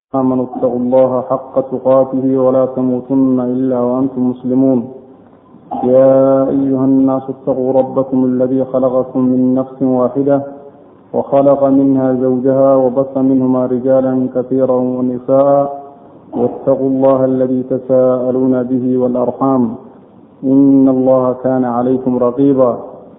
آمنوا اتقوا الله حق تقاته ولا تموتن إلا وأنتم مسلمون يا أيها الناس اتقوا ربكم الذي خلقكم من نفس واحدة وخلق منها زوجها وبث منهما رجالا كثيرا ونساء واتقوا الله الذي تساءلون به والأرحام إن الله كان عليكم رقيبا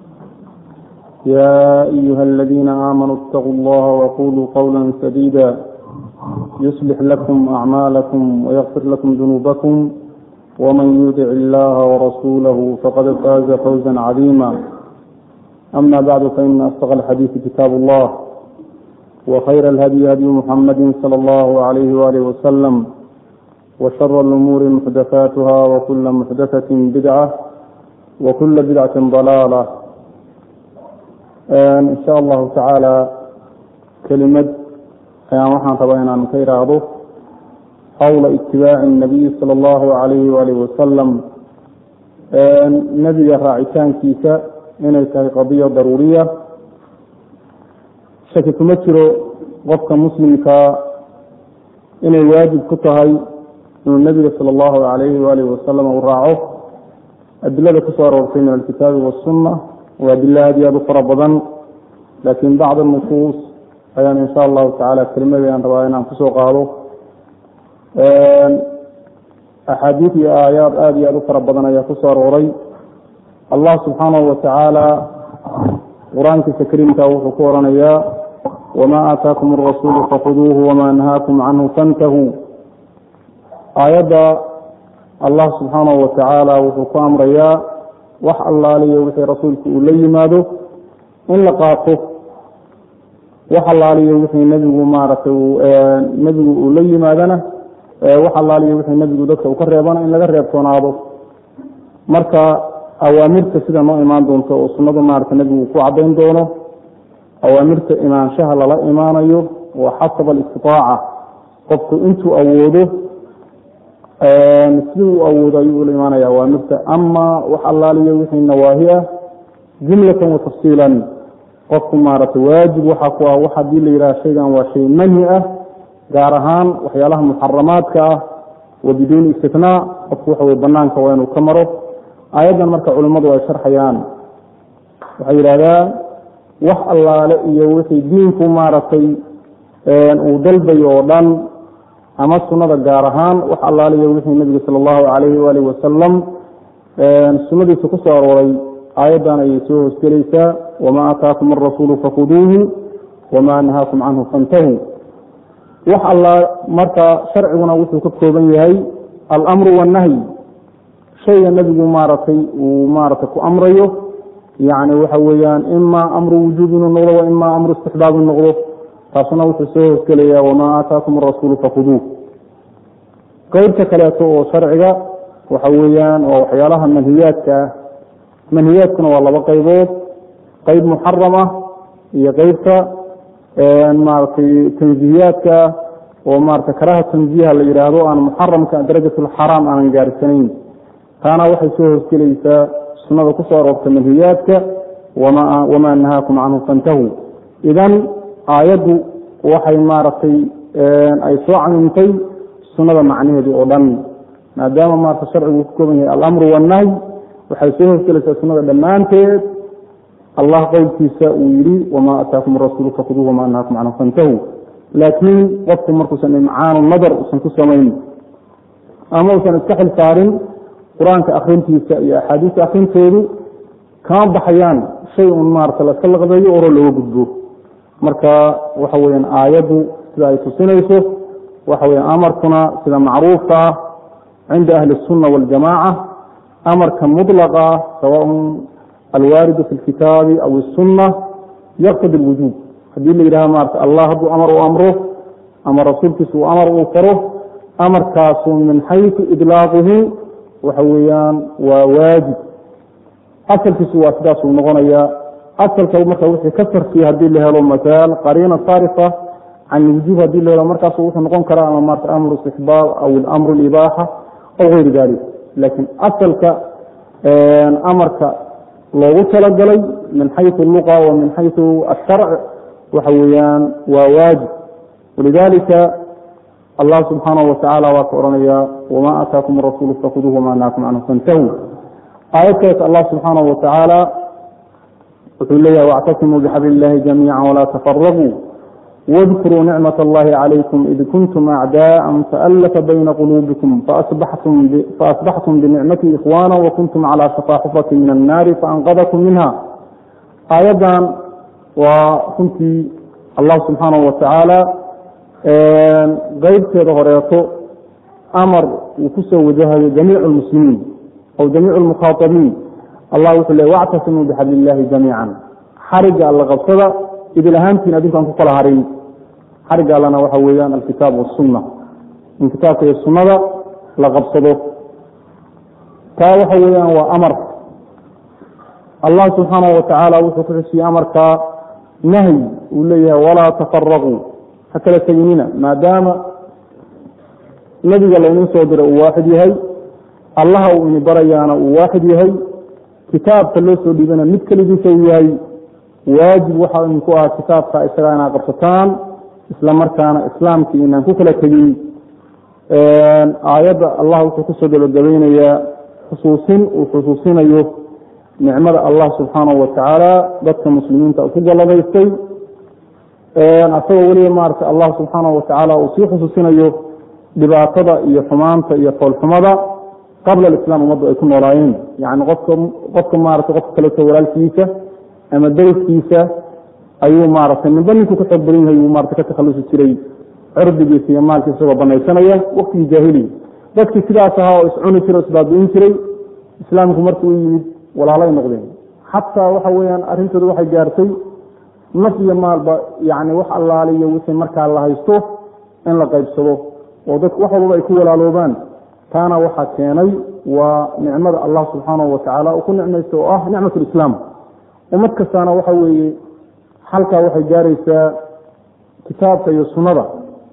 يا أيها الذين آمنوا اتقوا الله وقولوا قولا سديدا يصلح لكم أعمالكم ويغفر لكم ذنوبكم ومن يطع الله ورسوله فقد فاز فوزا عظيما أما بعد فإن أصدق الحديث كتاب الله وخير الهدي هدي محمد صلى الله عليه وآله وسلم وشر الأمور محدثاتها وكل محدثة بدعة وكل بدعة ضلالة إن شاء الله تعالى كلمة ayaan waxaan rabaa inaan ka iraahdo xawla itibaaci الnabiy salى اllahu alayhi waalih wasalam nebiga raacitaankiisa inay tahay qadiya daruuriya shaki kuma jiro qofka muslimkaa inay waajib ku tahay inuu nebiga salى اllahu alayhi waalih wasalam uu raaco adilada kusoo aroortay min alkitaabi waالsuna waa adilo aad iyo aad u fara badan lakin bacd nusuus ayaan insha allahu tacaala kelimadaan rabaa inaan kusoo qaado axaadiid iyo aayaad aada iyo aada u fara badan ayaa kusoo arooray allah subxaanahu watacaala qur-aankiisa kariimka wuxuu ku oranayaa wamaa aataakum arasuulu fakuduuhu wamaa nahaakum canhu fantahuu aayadda allah subxaanahu watacaala wuxuu ku amrayaa wax allaaliyo wixii rasuulku uu la yimaado in la qaato wax allaaliyo wixii nebigu maaragtay nebigu uu la yimaadana wax allaaliyo wixii nebigu dadka uu ka reebana in laga reebtoonaado marka awaamirta sida noo imaan doonto oo sunnadu maarata nebigu ku cadayn doono awaamirta imaanshaha lala imaanayo waa xasaba alistitaaca qofku intuu awoodo sidii uu awoodo ayuu ula imaanaya awaamirta ama wax allaaliyo wixii nawaahi ah jumlatan wa tafsiilan qofku maaragtay waajib waxaa ku ah wax haddii la yidhaha shaygan waa shay manhi ah gaar ahaan waxyaalaha muxaramaadka ah wa biduuni istinaa qofku waxa wey banaanka waa inuu ka maro aayaddan marka culimmadu ay sharxayaan waxay yidhahdaan wax allaale iyo wixii diinku maaragtay uu dalbayo oo dhan ama sunnada gaar ahaan wax allaale iyo wixii nebiga sala allahu calayhi waalihi wasalam sunnadiisa ku soo arooray aayaddan ayay soo hoosgelaysaa wma aataakum arasuulu fakuduuhu wma nahaakum canhu fantahuu wax alla marka sharciguna wuxuu ka kooban yahay alamru wannahyi shayga nebigu maaragtay uu maaragtay ku amrayo yani waxa weeyaan ima amru wujuub inuu noqdo wa ima amru istixbaab inu noqdo taasuna wuxuu soo hoosgelaya wamaa aataakum arasuulu fakuduuh qeybta kaleeto oo sharciga waxa weeyaan waa waxyaalaha manhiyaadka ah manhiyaadkuna waa laba qaybood qeyb muxaram ah iyo qeybta maaragtay tanzihiyaadka oo maarata karaha tanziha la yidhaahdo aan muxaramka darajatulxaraam aanan gaarsanayn taana waxay soo hoosgelaysaa sunnada kusoo aroorta manhiyaadka wamaa nahaakum canhu fantahuu idan aayaddu waxay maaragtay ay soo camimtay sunnada macnaheedii oo dhan maadaama maarata sharcigu ku kooban yahay alamru wannahy waxay soo hoosgelaysaa sunnada dhammaanteed allah qowlkiisa uu yihi wamaa ataakum arasuulu fakuduuh wamaa nahaakum canhu fantahuu laakiin qofku markuusan imcaanu nadar usan ku samayn ama usan iska xil saarin qur-aanka akrintiisa iyo axaadiista akrintoodu kama baxayaan shay un maarata laska laqdayo oro looga gudbo marka waxa weyaan aayaddu sida ay tusinayso waxa weya amarkuna sida macruufka ah cinda ahli الsunna waاljamaaca amarka mطlaqa ah sawaء alwaaridu fi lkitaabi aw الsunna yaqtadi اlwujuub haddii la yidhaha maarata allah hadduu amar u amro ama rasuulkiisa uu amar uu faro amarkaasu min xayثu idlaaquhu waxa weeyaan waa waajib asalkiisu waa sidaasuu noqonaya asalka marka wixii ka sarfiya haddii la helo masaal qariina saarifa can wujuub haddii la helo markaasu wuxuu noqon karaa ama maarata amru istixbaab aw amru ibaaxa aw gayri dalik laakiin asalka amarka loogu talagalay min xayثu luqa wa min xayثu asharc waxa weeyaan waa waajib walidalika allah subxaanahu watacaala waa ka odhanaya wamaa aataakum arasuulu fakuduuh wamaa nahaakum canhu fantahuu aayad kaleet allah subxaanahu watacaala wuxuu leeyahay wactasimuu bixabli illahi jamiica walaa tafaraquu واذkuruu nicmaة اllahi عalaykum id kuntum acdaءa faأlafa bayna quluubikum faasbaxtum binicmati ikhwana wakuntum calى shafaa xufrati min الnaari faanqadakum minha aayaddan waa runtii allah subxaanahu watacaala qeybteeda horeeto amar uu kusoo wajahayo jamiic اlmuslimiin aw jamiic اlmukhaaabiin allah wuxuu le wactasimuu bixabli illahi jamiica xariga alla qabsada idil ahaantiin adinkaan ku kala harin xariga allana waxa weeyaan alkitaab wasunna in kitaabka iyo sunnada la qabsado taa waxa weeyaan waa amar allah subxaanahu watacaala wuxuu ku xusiyey amarkaa nahyi uu leeyahay walaa tafaraquu ha kala teginina maadaama nebiga laynuu soo dira uu waaxid yahay allaha uu ini barayaana uu waaxid yahay kitaabka loo soo dhiibana mid keligiisa uu yahay waajib waxaa idinku ah kitaabka isagaa inaad qabsataan isla markaana islaamkii inaan ku kala tegin aayadda allah wuxuu kusoo gabagabaynayaa xusuusin uu xusuusinayo nicmada allah subxaanahu watacaala dadka muslimiinta ku galladaystay asagoo weliba maarata allah subxaanahu watacaala uu sii xusuusinayo dhibaatada iyo xumaanta iyo foolxumada qabla alislaam ummaddu ay ku noolaayeen yani qofka qofka maarata qofka kaleto walaalkiisa ama dariskiisa ayuu maaragtay ninba ninkuu ka xoog badan yahay uu maarata ka takhalusi jiray cirdigiisa iyo maalkiisa isagoo banaysanaya waktigii jaahiliya dadkii sidaas ahaa oo iscuni jiray o isbaabi'in jiray islaamku markii u yimid walaalay noqdeen xataa waxa weeyaan arrintooda waxay gaartay naf iyo maalba yani wax allaaliyo wixii markaa la haysto in la qaybsado oo dadku wax walbaba ay ku walaaloobaan taana waxaa keenay waa nicmada allah subxaanahu watacaala uu ku nicmaysta oo ah nicmat lislaam ummad kastaana waxa weeye halkaa waxay gaaraysaa kitaabka iyo sunnada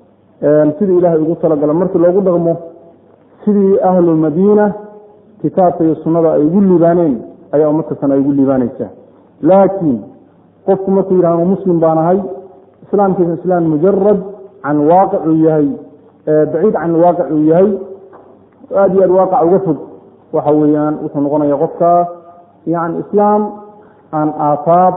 sidii ilaahay ugu talagala markii loogu dhaqmo sidii ahlulmadiina kitaabka iyo sunnada ay ugu liibaaneen ayaa ummad kastana ay ugu liibaanaysaa laakiin qofku markuu yidhahdo muslim baan ahay islaamkiisa islaam mujarad can waaqic uu yahay baciid can waaqic uu yahay aada iyo aad waaqac uga fog waxa weeyaan wuxuu noqonaya qofkaas yani islaam aan aafaab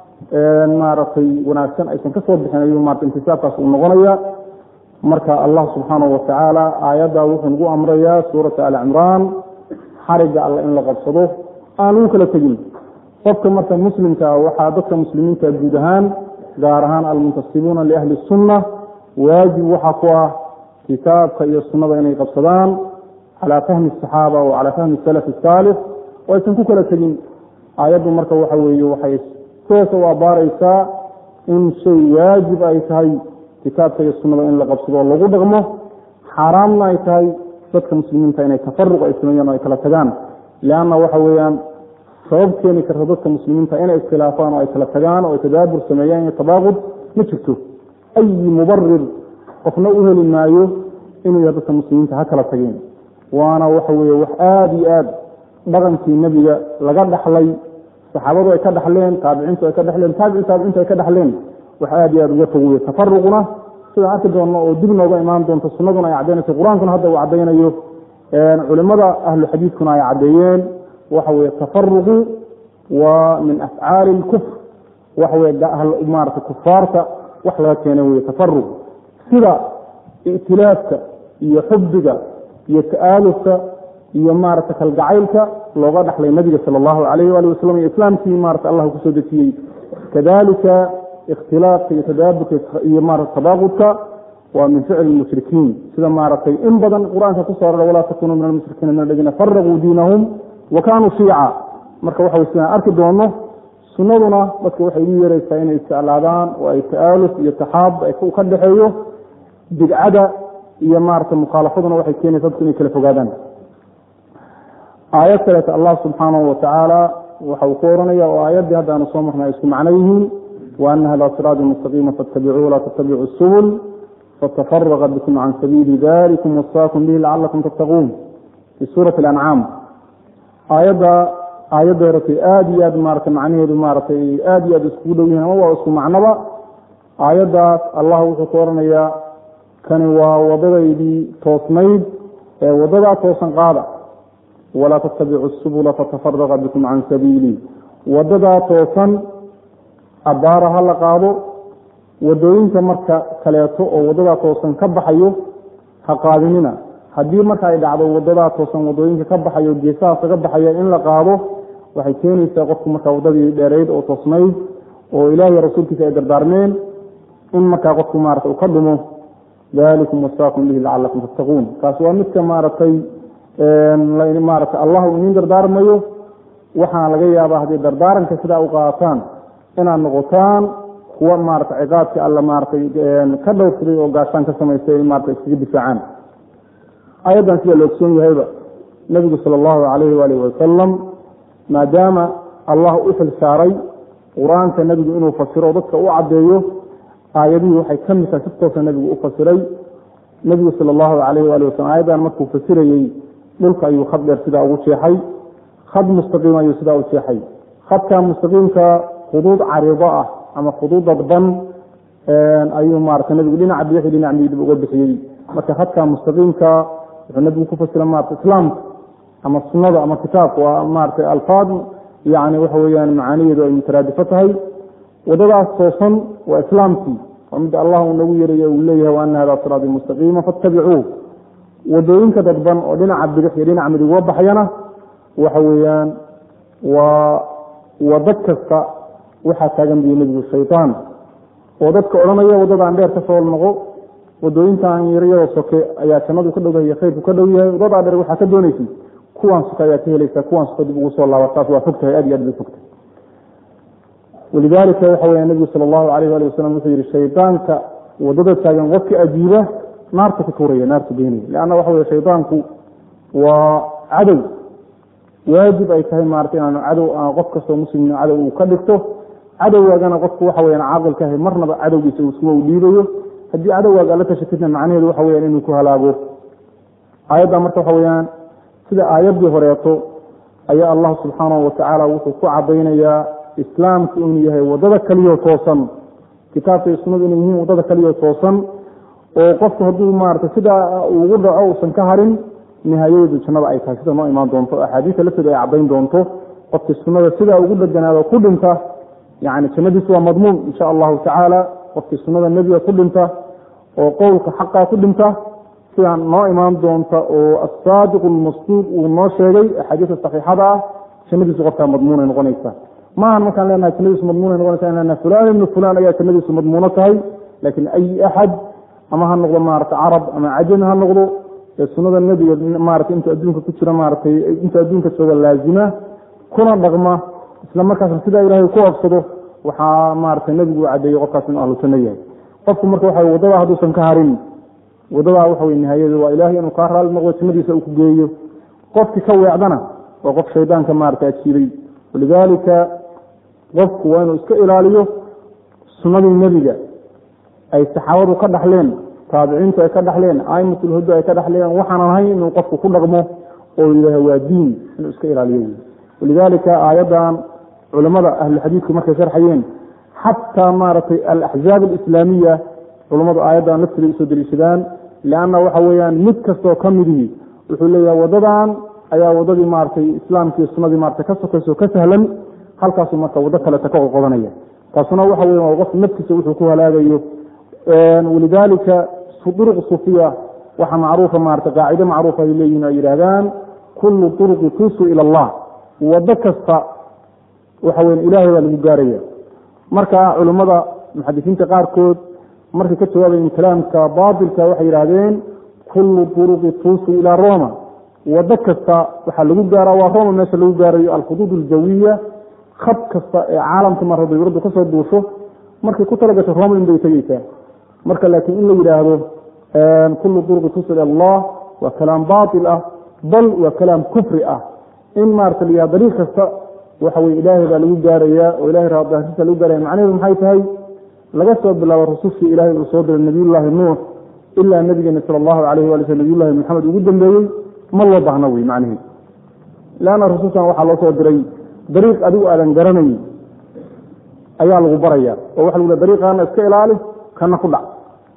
maaragtay wanaagsan aysan ka soo bixin ayuu maarata intisaabkaas uu noqonaya marka allah subxaanahu watacaala aayaddaa wuxuu nagu amrayaa suurata alcimraan xariga alla in la qabsado aan ugu kala tegin qofka marka muslimka ah waxaa dadka muslimiinta guud ahaan gaar ahaan almuntasibuuna liahli sunna waajib waxaa ku ah kitaabka iyo sunnada inay qabsadaan calaa fahmi asaxaaba wa calaa fahmi salafi asaalix oo aysan ku kala tegin aayaddu marka waxa weeye waxay toosa u abaaraysaa in shay waajib ay tahay kitaabka iyo sunnada in la qabsado oo lagu dhaqmo xaaraamna ay tahay dadka muslimiinta inay tafaruq ay sameeyaan oo ay kala tagaan leanna waxa weeyaan sabab keeni karta dadka muslimiinta inay iskhilaafaan oo ay kala tagaan oo ay tadaabur sameeyaan iyo tabaaqud ma jirto ayi mubarir qofna u heli maayo inuu yahay dadka muslimiinta ha kala tageen waana waxa weeye wax aada iyo aad dhaqankii nebiga laga dhaxlay saxaabadu ay ka dhaxleen taabiciintu ay ka dhexleen taabici taabiciintu ay ka dhaxleen wax aada iyo aad uga fog weye tafaruquna sidaan arki doonno oo dib nooga imaan doonto sunnaduna ay caddaynayso qur-aankuna hadda uu caddaynayo culimada ahlu xadiidkuna ay caddeeyeen waxa weye tafaruqu waa min afcaali lkufr waxa weye maarata kufaarta wax laga keenay weye tafaruq sida itilaafka iyo xubbiga iyo ta'aalufka iyo maarata kalgacaylka looga dhaxlay nabiga sala allahu alayh waali wasalam iyo islaamkii maarata allah kusoo dejiyey kadalika ikhtilaafka iyo tadaaburka iyo maarata tabaaqudka waa min ficli mushrikiin sida maaragtay in badan qur-aanka kusoo rara walaa takunuu min almushrikiina min aladiina faraquu diinahum wa kaanuu shiica marka waxa way sidaan arki doono sunnaduna dadka waxay ugu yeeraysaa inay isjeclaadaan oo ay ta'aaluf iyo taxaab ka dhexeeyo bidcada iyo maarata mukhaalafaduna waxay keenaysa dadku inay kala fogaadaan aayad kaleeta allah subxaanahu watacaala waxa uu ku oranaya oo aayaddii hadda aanu soo marnay ay isku macno yihiin wa ana hada siraadi mustaqiima faاtabicuu walaa tattabicu subul fatafaraqa bikum can sabiili dalikum wasaakum bihi lacalakum tattaquun fi suurati alancaam aayadda aayadda horetay aada iyo aad maarata macnaheedu maaratay aada iyo aad iskugu dhow yihiin ama waa isku macnoba aayaddaas allah wuxuu ku oranayaa kani waa wadadaydii toosnayd ee wadadaa toosan qaada walaa tattabicu subula fatafaraqa bikum can sabiilii wadadaa toosan abbaara ha la qaado wadooyinka marka kaleeto oo wadadaa toosan ka baxayo ha qaadinina haddii marka ay dhacdo wadadaa toosan wadooyinka ka baxayo geesahaas kaga baxaya in la qaado waxay keenaysaa qofku markaa wadadii dheerayd oo toosnayd oo ilaahiy rasuulkiisa ay dardaarmeen in markaa qofku maarata uu ka dhumo dalikum wasaakum bihi lacalakum tattaquun kaas waa midka maaragtay maarata allah uu idiin dardaarmayo waxaana laga yaabaa haddii dardaaranka sidaa u qaataan inaad noqotaan kuwa maarata ciqaabkii alla maaratay ka dhowrsaday oo gaashaan ka samaystay marata iskaga difaacaan ayaddan sida la ogsoon yahayba nebigu sala allahu calayhi waalihi wasalam maadaama allah u xil saaray qur-aanka nebigu inuu fasiro dadka u caddeeyo aayadihii waxay ka mid tahay si toosa nebigu u fasiray nebigu sala allahu calayhi waali wasalam aayaddan markuu fasirayey dhulka ayuu khad dheer sidaa ugu jeexay khad mustaqiim ayuu sidaa u jeexay khadka mustaqiimka khuduud cariido ah ama khuduud dadban ayuu maarata nebigu dhinaca bidixi dhinac miidib uga bixiyey marka khadka mustaqiimka wuxuu nebigu ku fasira maarata islaamka ama sunnada ama kitaabka waa maarata alfaad yani waxa weyaan macaaniheedu ay mutaraadifo tahay wadadaas toosan waa islaamkii waa midda allah uu nagu yeerayo uu leeyahay waana hada siraadi mustaqiima fattabicuuh wadooyinka dadban oo dhinaca bidix iyo dhinaca midig uga baxyana waxa weeyaan waa wadad kasta waxaa taagan buyi nebigu shaytaan oo dadka odhanaya wadadaan dheer ka soo noqo wadooyinkan yaryadoo soke ayaa jannadu ka dhowdahay khayrku ka dhow yahay wadadaa dheer waxaa ka doonaysay kuwaan suka ayaa ka helaysaa kuwaan suka dib ugu soo laaba taas waa fogtahay aad iyo aad bay fogtahay walidaalika waxa weya nebigu sala allahu alayh waali wasalam wuxuu yihi shaydaanka wadada taagan qofka ajiiba naarta ku tuuraya naarta geynaya leanna waxa weye shaydaanku waa cadow waajib ay tahay maarata inaanu cadow qof kastoo muslimna cadow uu ka dhigto cadowgaagana qofku waxa weyaan caaqilka ahay marnaba cadowgiisa iskuma u dhiibayo haddii cadowgaaga ala tashatidna macnaheedu waxa weyaan inuu ku halaago aayadda marka waxa weyaan sida aayaddii horeeto ayaa allah subxaanahu watacaala wuxuu ku cadaynayaa islaamku inuu yahay wadada kaliyo toosan kitaabka iyo sunnadu inay yihiin wadada kaliyo toosan oo qofku hadduu maarata sidaa ugu dhaco uusan ka harin nihaayadu jannada ay tahay sida noo imaan doonto axaadiista lafteeda ay cadayn doonto qofkii sunnada sidaa ugu dheganaado ku dhinta yani jannadiisu waa madmuun insha allahu tacaala qofkii sunnada nebiga ku dhinta oo qowlka xaqaa ku dhinta sidaan noo imaan doonta oo asaadiq lmasduuq uu noo sheegay axaadiista saxiixada ah jannadiisu qofkaa madmuunay noqonaysa maahan markaan leenahay jannadiisu madmuunay noqonaysa in leenahay fulaan ibnu fulaan ayaa jannadiisu madmuuno tahay laakiin ay axad ama ha noqdo maarata carab ama cajami ha noqdo ee sunnada nebiga maarata intuu adduunka ku jira maaratay intuu adduunka jooga laazima kuna dhaqma isla markaasna sidaa ilaahay ku qabsado waxaa maarata nebigu u cadeeyey qofkaas inuu ahlu janno yahay qofku marka waxa wadadaa hadduusan ka harin wadadaa waxa wey nihaayadu waa ilaahay inuu kaa raali noqdo jannadiisa uu ku geeyo qofkii ka weecdana waa qof shaydaanka maarata ajiibay walidaalika qofku waa inuu iska ilaaliyo sunnadii nebiga ay saxaabadu ka dhaxleen taabiciintu ay ka dhaxleen aimatulhuda ay ka dhaxleen waxaanan ahayn inuu qofku ku dhaqmo oo yidhaaha waa diin inuu iska ilaaliyo walidaalika aayaddan culamada ahluxadiidku markay sharxayeen xataa maaragtay alaxzaab alislaamiya culammadu aayaddan laftiday usoo deliishadaan leanna waxa weeyaan mid kastoo ka midihii wuxuu leeyahay wadadan ayaa wadadii maaragtay islaamkii sunnadii maarata ka sokayso ka sahlan halkaasuu marka waddo kaleta ka qoqodanaya taasuna waxa weya waa qof naftiisa wuxuu ku halaagayo walidaalika duruq sufiya waxa macruufa maarata qaacide macruufa ay leeyihin ay yidhaahdaan kullu turuqi tusu ila allah waddo kasta waxa weya ilaahay baa lagu gaaraya marka culimmada muxadisiinta qaarkood markay ka jawaabayen kalaamka baatilka waxay yidhaahdeen kullu turuqi tusu ilaa roma waddo kasta waxaa lagu gaaraa waa roma meesha lagu gaarayo alkhuduud aljawiya khad kasta ee caalamka mar hadday waraddu kasoo duusho markay ku talagasho roma in bay tegeysaa marka laakiin in la yidhaahdo kullu turuqi tusu ila allah waa kalaam baatil ah bal waa kalaam kufri ah in maarata la yihahdo dariiq kasta waxa weye ilaahay baa lagu gaarayaa oo ilahay raadaasiisa lagu gaaraya macnaheedu maxay tahay laga soo bilaabo rusushii ilaahay uu soo diray nabiyullaahi nuux ilaa nabigeena sala allahu alayh wali slm nabiyullahi maxamed ugu dambeeyey ma loo baahno wey macnihi leanna rusushan waxaa loo soo diray dariiq adigu aadan garanay ayaa lagu baraya oo waxa lagu dariiqaana iska ilaali kana ku dhac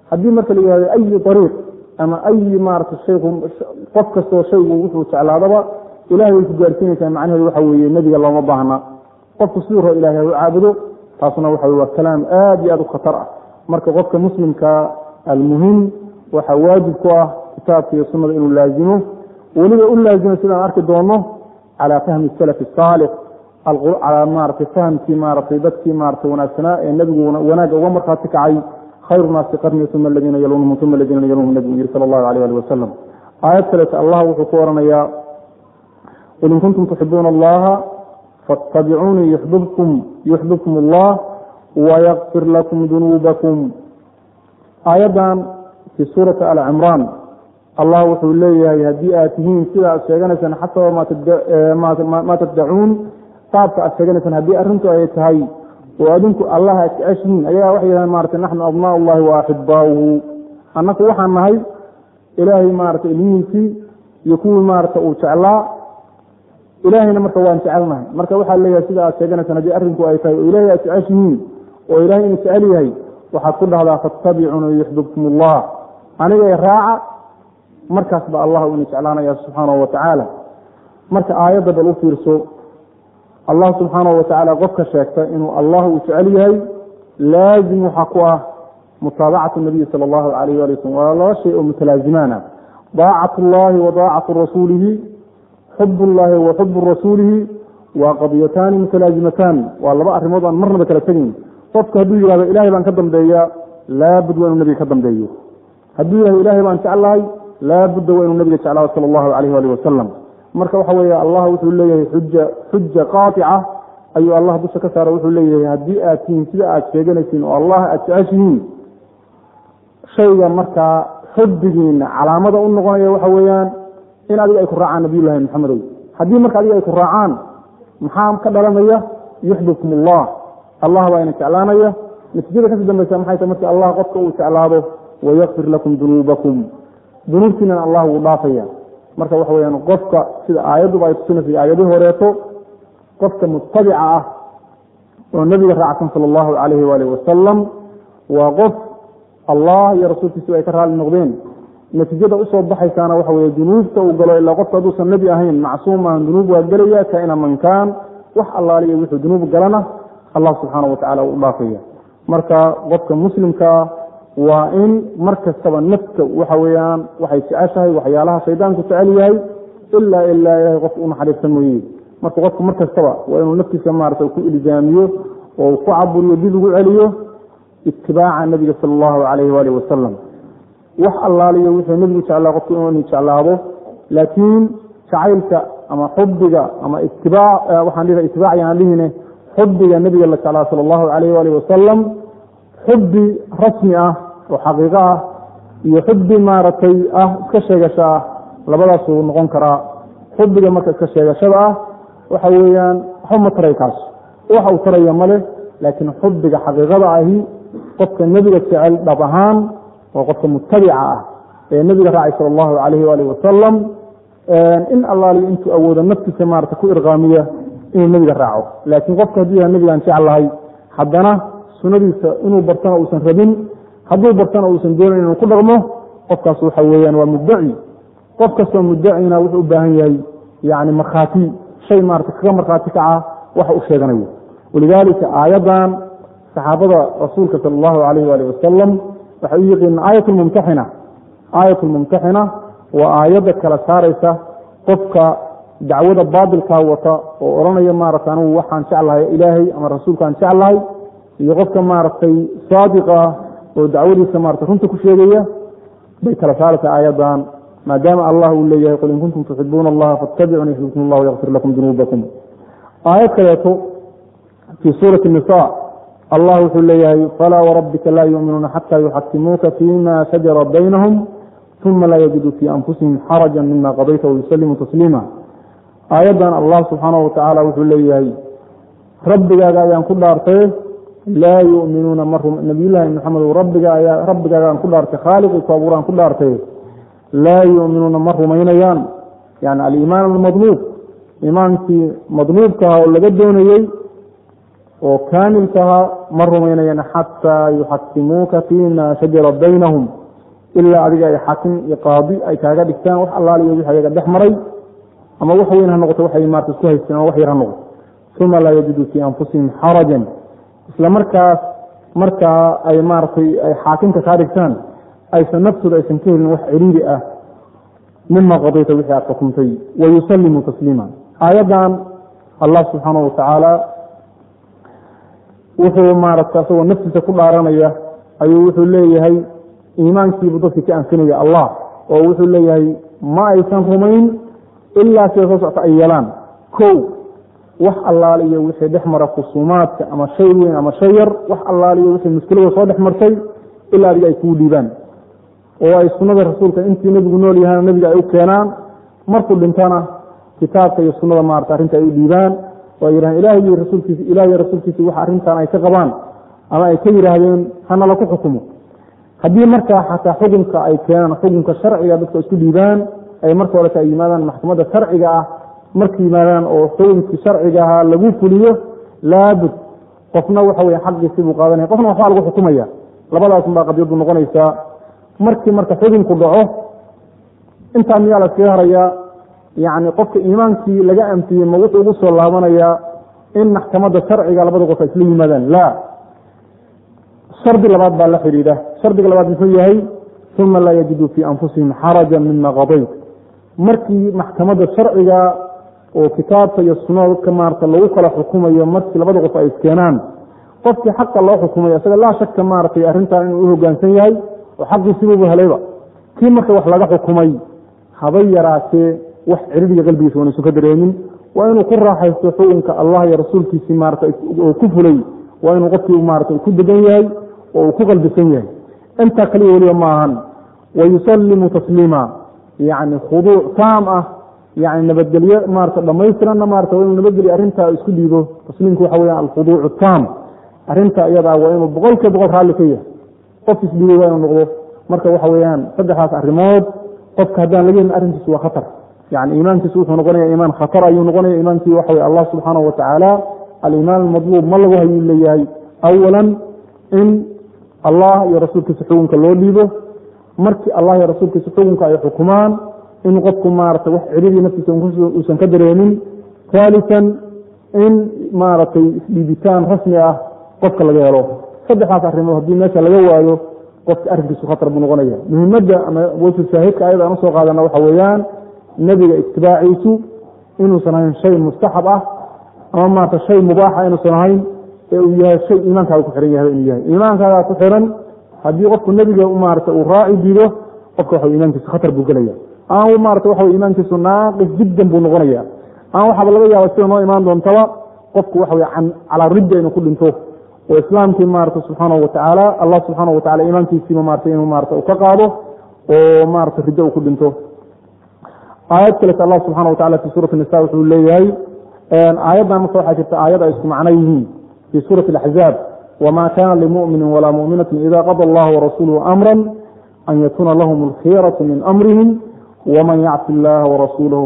haddii marka la yihahdo ayi ariiq ama ayi maarata shayku qof kastoo shaygu wuxuu jeclaadaba ilahay way ku gaarsiinaysaa macnaheedu waxa weeye nebiga looma baahna qofku siduu rabo ilahay ha u caabudo taasna waxa waa kalaam aad iyo aad u khatar ah marka qofka muslimka almuhim waxaa waajib ku ah kitaabka iyo sunada inuu laazimo weliba u laazimo sidaan arki doono calaa fahmi salafi saalix calaa maratay fahamkii maaratay dadkii maaratay wanaagsanaa ee nebigu wanaagga uga markhaati kacay khayru naasi qarni uma aladiina yalunhum uma aladiina yalunhum nebigu yiri sala allahu alayh ali wasalam aayad kaleeta allah wuxuu ku oranayaa qul in kuntum tuxibuuna allaha faاtabicuunii yuxbibkum yuxbibkum allah wayakfir lakum dunuubakum aayaddan fii suurati alcimraan allah wuxuu leeyahay haddii aad tihiin sida aad sheeganaysaan xasaba maa taddacuun qaabka aad sheeganaysaan haddii arrintu ay tahay oo adinku allah aad jeceshihiin ayagaa waxay yidhahan maarata naxnu abnaa ullahi wa axibaauhu annaku waxaan nahay ilaahay maarata ilmihiisii iyo kuwii maarata uu jeclaa ilaahayna marka waan jecelnahay marka waxaa leeyahay sida aad sheeganaysaan haddii arrinku ay tahay oo ilahay aad jeceshihiin oo ilahay inuu jecel yahay waxaad ku dhahdaa fattabicuuni yuxbibkum allah anigay raaca markaas ba allah ina jeclaanaya subxaanahu watacaala marka aayadda bal u fiirso allah subxaanahu watacaala qofka sheegta inuu allah uu jecel yahay laazim waxaa ku ah mutaabacatu nabiyi sala allahu alayh ali waslm waa laba shay oo mutalaazimaan ah daacat llahi wa daacatu rasuulihi xub llahi wa xubu rasuulihi waa qadiyataani mutalaazimataan waa laba arrimood aan marnaba kala tegayn qofka hadduu yihahdo ilahay baan ka dambeeya laabud waa inuu nabiga ka dambeeyo hadduu yihahdo ilahay baan jeclahay laabudda waa inuu nabiga jeclaado sala allahu alayh ali wasalam marka waxa weeye allah wuxuu leeyahay xuja xuja qaatica ayuu allah dusha ka saara wuxuu leeyahay haddii aad tihiin sida aad sheeganaysiin oo allah aad jeceshihiin shayga markaa xubbigiina calaamada u noqonaya waxa weeyaan in adiga ay ku raacaan nabiyullahi maxamedow haddii marka adiga ay ku raacaan maxaa ka dhalanaya yuxbibkum allah allah baa ina jeclaanaya natiijada kasii dambaysa maxay tahay markii allah qofka uu jeclaado wayakfir lakum dunuubakum dunuubtiinana allah wuu dhaafaya marka waxa weyaan qofka sida aayadduba ay tusinaysa aayadihii horeeto qofka mutabica ah oo nebiga raacsan sala allahu calayhi waalihi wasalam waa qof allah iyo rasuulkiisu ay ka raali noqdeen natiijada usoo baxaysaana waxa weye dunuubta uu galo ilaa qofka hadduusan nebi ahayn macsuum ahan dunuub waa gelaya kaina mankaan wax allaaliya wuxuu dunuub galana allah subxaanahu watacala uu dhaafaya marka qofka muslimkaa waa in mar kastaba nafta waxa weyaan waxay jeceshahay waxyaalaha shaydaanku jecel yahay ilaa ilaa ilahay qofka u naxariista mooye marka qofku mar kastaba waa inuu naftiisa maarata ku ilzaamiyo oo ku caburiyo dib ugu celiyo itibaaca nabiga sala allahu calayhi waalihi wasalam wax allaaliyo wuxuu nebigu jeclaa qofku inuu jeclaado laakiin jacaylka ama xubiga ama itibaac waxaan dhihi itibaac yaan dhihine xubiga nebiga la jeclaa sala allahu calayhi waalihi wasalam xubi rasmi ah oo xaqiiqo ah iyo xubi maaragtay ah iska sheegasho ah labadaasuu noqon karaa xubiga marka iska sheegashada ah waxa weeyaan waxba ma taray kaas waxa uu taraya male laakiin xubiga xaqiiqada ahi qofka nebiga jecel dhab ahaan waa qofka mutabica ah ee nebiga raacay sala allahu calayhi waalihi wasalam in allaaliyo intuu awoodo naftiisa maarata ku irqaamiya inuu nebiga raaco laakiin qofka hadduu yahay nebigaan jeclahay haddana sunadiisa inuu bartana uusan rabin hadduu bartana uusan doonayn inuu ku dhaqmo qofkaas waxa weeyaan waa muddaci qof kastoo muddacina wuxuu u baahan yahay yani markhaati shay maarata kaga markhaati kaca waxa u sheeganayo walidaalika aayaddan saxaabada rasuulka sala allahu calayh waali wasalam waxay u yiqiinaan aayat lmumtaxina aayat lmumtaxina waa aayadda kala saaraysa qofka dacwada baatilkaa wata oo odhanaya maarata anugu waxaan jeclahay ilaahay ama rasuulkaan jeclahay iyo qofka maaragtay saadiqa ah oo dacwadiisa maarata runta ku sheegaya bay kala saaraysa aayaddan maadaama allah uu leeyahay qul in kuntum tuxibuuna allaha faاtabicuni yuxbibkum allah yakfir lakum dunuubakum aayad kaleeto fii suurati nisa allah wuxuu leeyahay falaa warabbika laa yuuminuuna xataa yuxakimuuka fima shajara baynahum uma laa yajiduu fii anfusihim xaraja mima qadayta wayuslimuu tasliima aayaddan allah subxaanahu watacaala wuxuu leeyahay rabbigaaga ayaan ku dhaartay laa yuminuuna ma nabiyullaahi maxamed rabbiga ayaa rabbigaagaan ku dhaartay khaaliqii ku abuuraan ku dhaartay laa yuminuuna ma rumaynayaan yani aliimaan almadluub iimaankii madluubka aha oo laga doonayey oo kaamilkaha ma rumaynayaan xataa yuxakimuuka fiima shajara baynahum ilaa adiga ay xaakim iyo qaadi ay kaaga dhigtaan wax allaaliyo wixii ayaga dhex maray ama wax weyn ha noqoto waxay maarta isku haysteen ama wax yar ha noqoto uma laa yajidu fii anfusihim xarajan isla markaas markaa ay maaratay ay xaakimka kaa dhigtaan aysan naftooda aysan ka helin wax ciriiri ah mima qadayta wixii aad xukumtay wayusalimu tasliima aayaddan allah subxaanahu watacaala wuxuu maarata asagoo naftiisa ku dhaaranaya ayuu wuxuu leeyahay iimaankiibu dadkii ka anfinaya allah oo wuxuu leeyahay ma aysan rumayn ilaa sida soo socta ay yeelaan kow wax allaaliyo wixii dhex mara khusuumaadka ama shay weyn ama shay yar wax allaaliyo wixii muskilada soo dhex martay ilaa adiga ay kuu dhiibaan oo ay sunnada rasuulka intii nebigu nool yahayna nebiga ay u keenaan markuu dhintana kitaabka iyo sunnada maarata arrinta ay u dhiibaan oo ay yidhahdeen ilaah iyo rasuulkiisi ilaah iyo rasuulkiisi wax arrintan ay ka qabaan ama ay ka yidhaahdeen hanala ku xukumo haddii markaa xataa xukunka ay keenaan xukunka sharciga dadka isku dhiibaan ay marka horeta ay yimaadaan maxkamadda sharciga ah marka yimaadaan oo xukunkii sharciga ahaa lagu fuliyo laabud qofna waxa weye xaqiisi buu qaadanaya qofna waxbaa lagu xukumaya labadaasun baa qadiyaddu noqonaysaa markii marka xukunku dhaco intaa miyaa la iskaga harayaa yacni qofka iimaankii laga amtiyey ma wuxuu ugu soo laabanayaa in maxkamadda sharciga labada qof ay isla yimaadaan la shardi labaad baa la xidhiidha shardiga labaad muxuu yahay uma laa yajidu fii anfusihim xarajan mima qadayt markii maxkamadda sharciga oo kitaabka iyo sunada dadka maarata lagu kala xukumayo markii labada qof ay iskeenaan qofkii xaqa loo xukumayo isaga laa shaka maaratay arrintan inuu u hogaansan yahay oo xaqiisibuubu helayba kii marka wax laga xukumay habay yaraatee wax ciridiga qalbigiisa waanaysan ka dareemin waa inuu ku raaxaysto xukunka allah iyo rasuulkiisii maarata oo ku fulay waa inuu qofkii maarata ku degan yahay oo uu ku qalbisan yahay intaa kaliya weliba ma ahan wayusalimu tasliima yacni khuduuc taam ah yani nabadgelyo maarata dhamaystiranna maarata waa inuu nabadgelyo arrintaa isku dhiibo tasliimku waxa weyaan alkhuduucu taam arrinta iyadaa waa inuu boqol kiiba boqol raalli ka yahay qof isdhiibay waa inuu noqdo marka waxa weeyaan saddexdaas arrimood qofka haddaan laga helin arrinkiisu waa khatar yani iimaankiisu wuxuu noqonaya iimaan khatar ayuu noqonaya iimaankii waxa weye allah subxaanahu watacaala aliimaan almadluub ma lagu hayuu leeyahay awalan in allah iyo rasuulkiisa xukunka loo dhiibo markii allah iyo rasuulkiisa xukunka ay xukumaan in qofku maarata wax ciririi naftiisa uusan ka dareemin haalisan in maaragtay isdhiibitaan rasmi ah qofka laga helo saddexdaas arrimood haddii meesha laga waayo qofka arrinkiisu khatar buu noqonaya muhimadda ama wejhu shaahidka ayada aan usoo qaadana waxa weeyaan nebiga itibaaciisu inuusan ahayn shay mustaxab ah ama maarata shay mubaaxa inuusan ahayn ee uu yahay shay iimaankaaga ku xihan yahay inuu yahay iimaankaaga ku xiran haddii qofku nebiga maarata uu raaci diido qofka waxa iimaankiisu khatar buu gelaya aan maarata waxa iimaankiisu naaqis jiddan buu noqonaya aan waxaaba laga yaaba sida noo imaan doontaba qofku waxa wey calaa ridda inuu ku dhinto oo islaamkii maarata subxaanahu watacaala allah subxaanahu watacala iimaankiisiiba maarata inuu maarata u ka qaado oo maarata riddo uu ku dhinto aayad kaleta allah subxana watacala fi suurati nisa wuxuu leeyahay aayaddan marka waxaa jirta aayad ay isku macno yihiin fi suurati alaxzaab wma kana limuminin walaa muminatin ida qada allahu warasuuluhu amra an yakuna lahum alkhiyaratu min amrihim wman yacsi illaha warasuulahu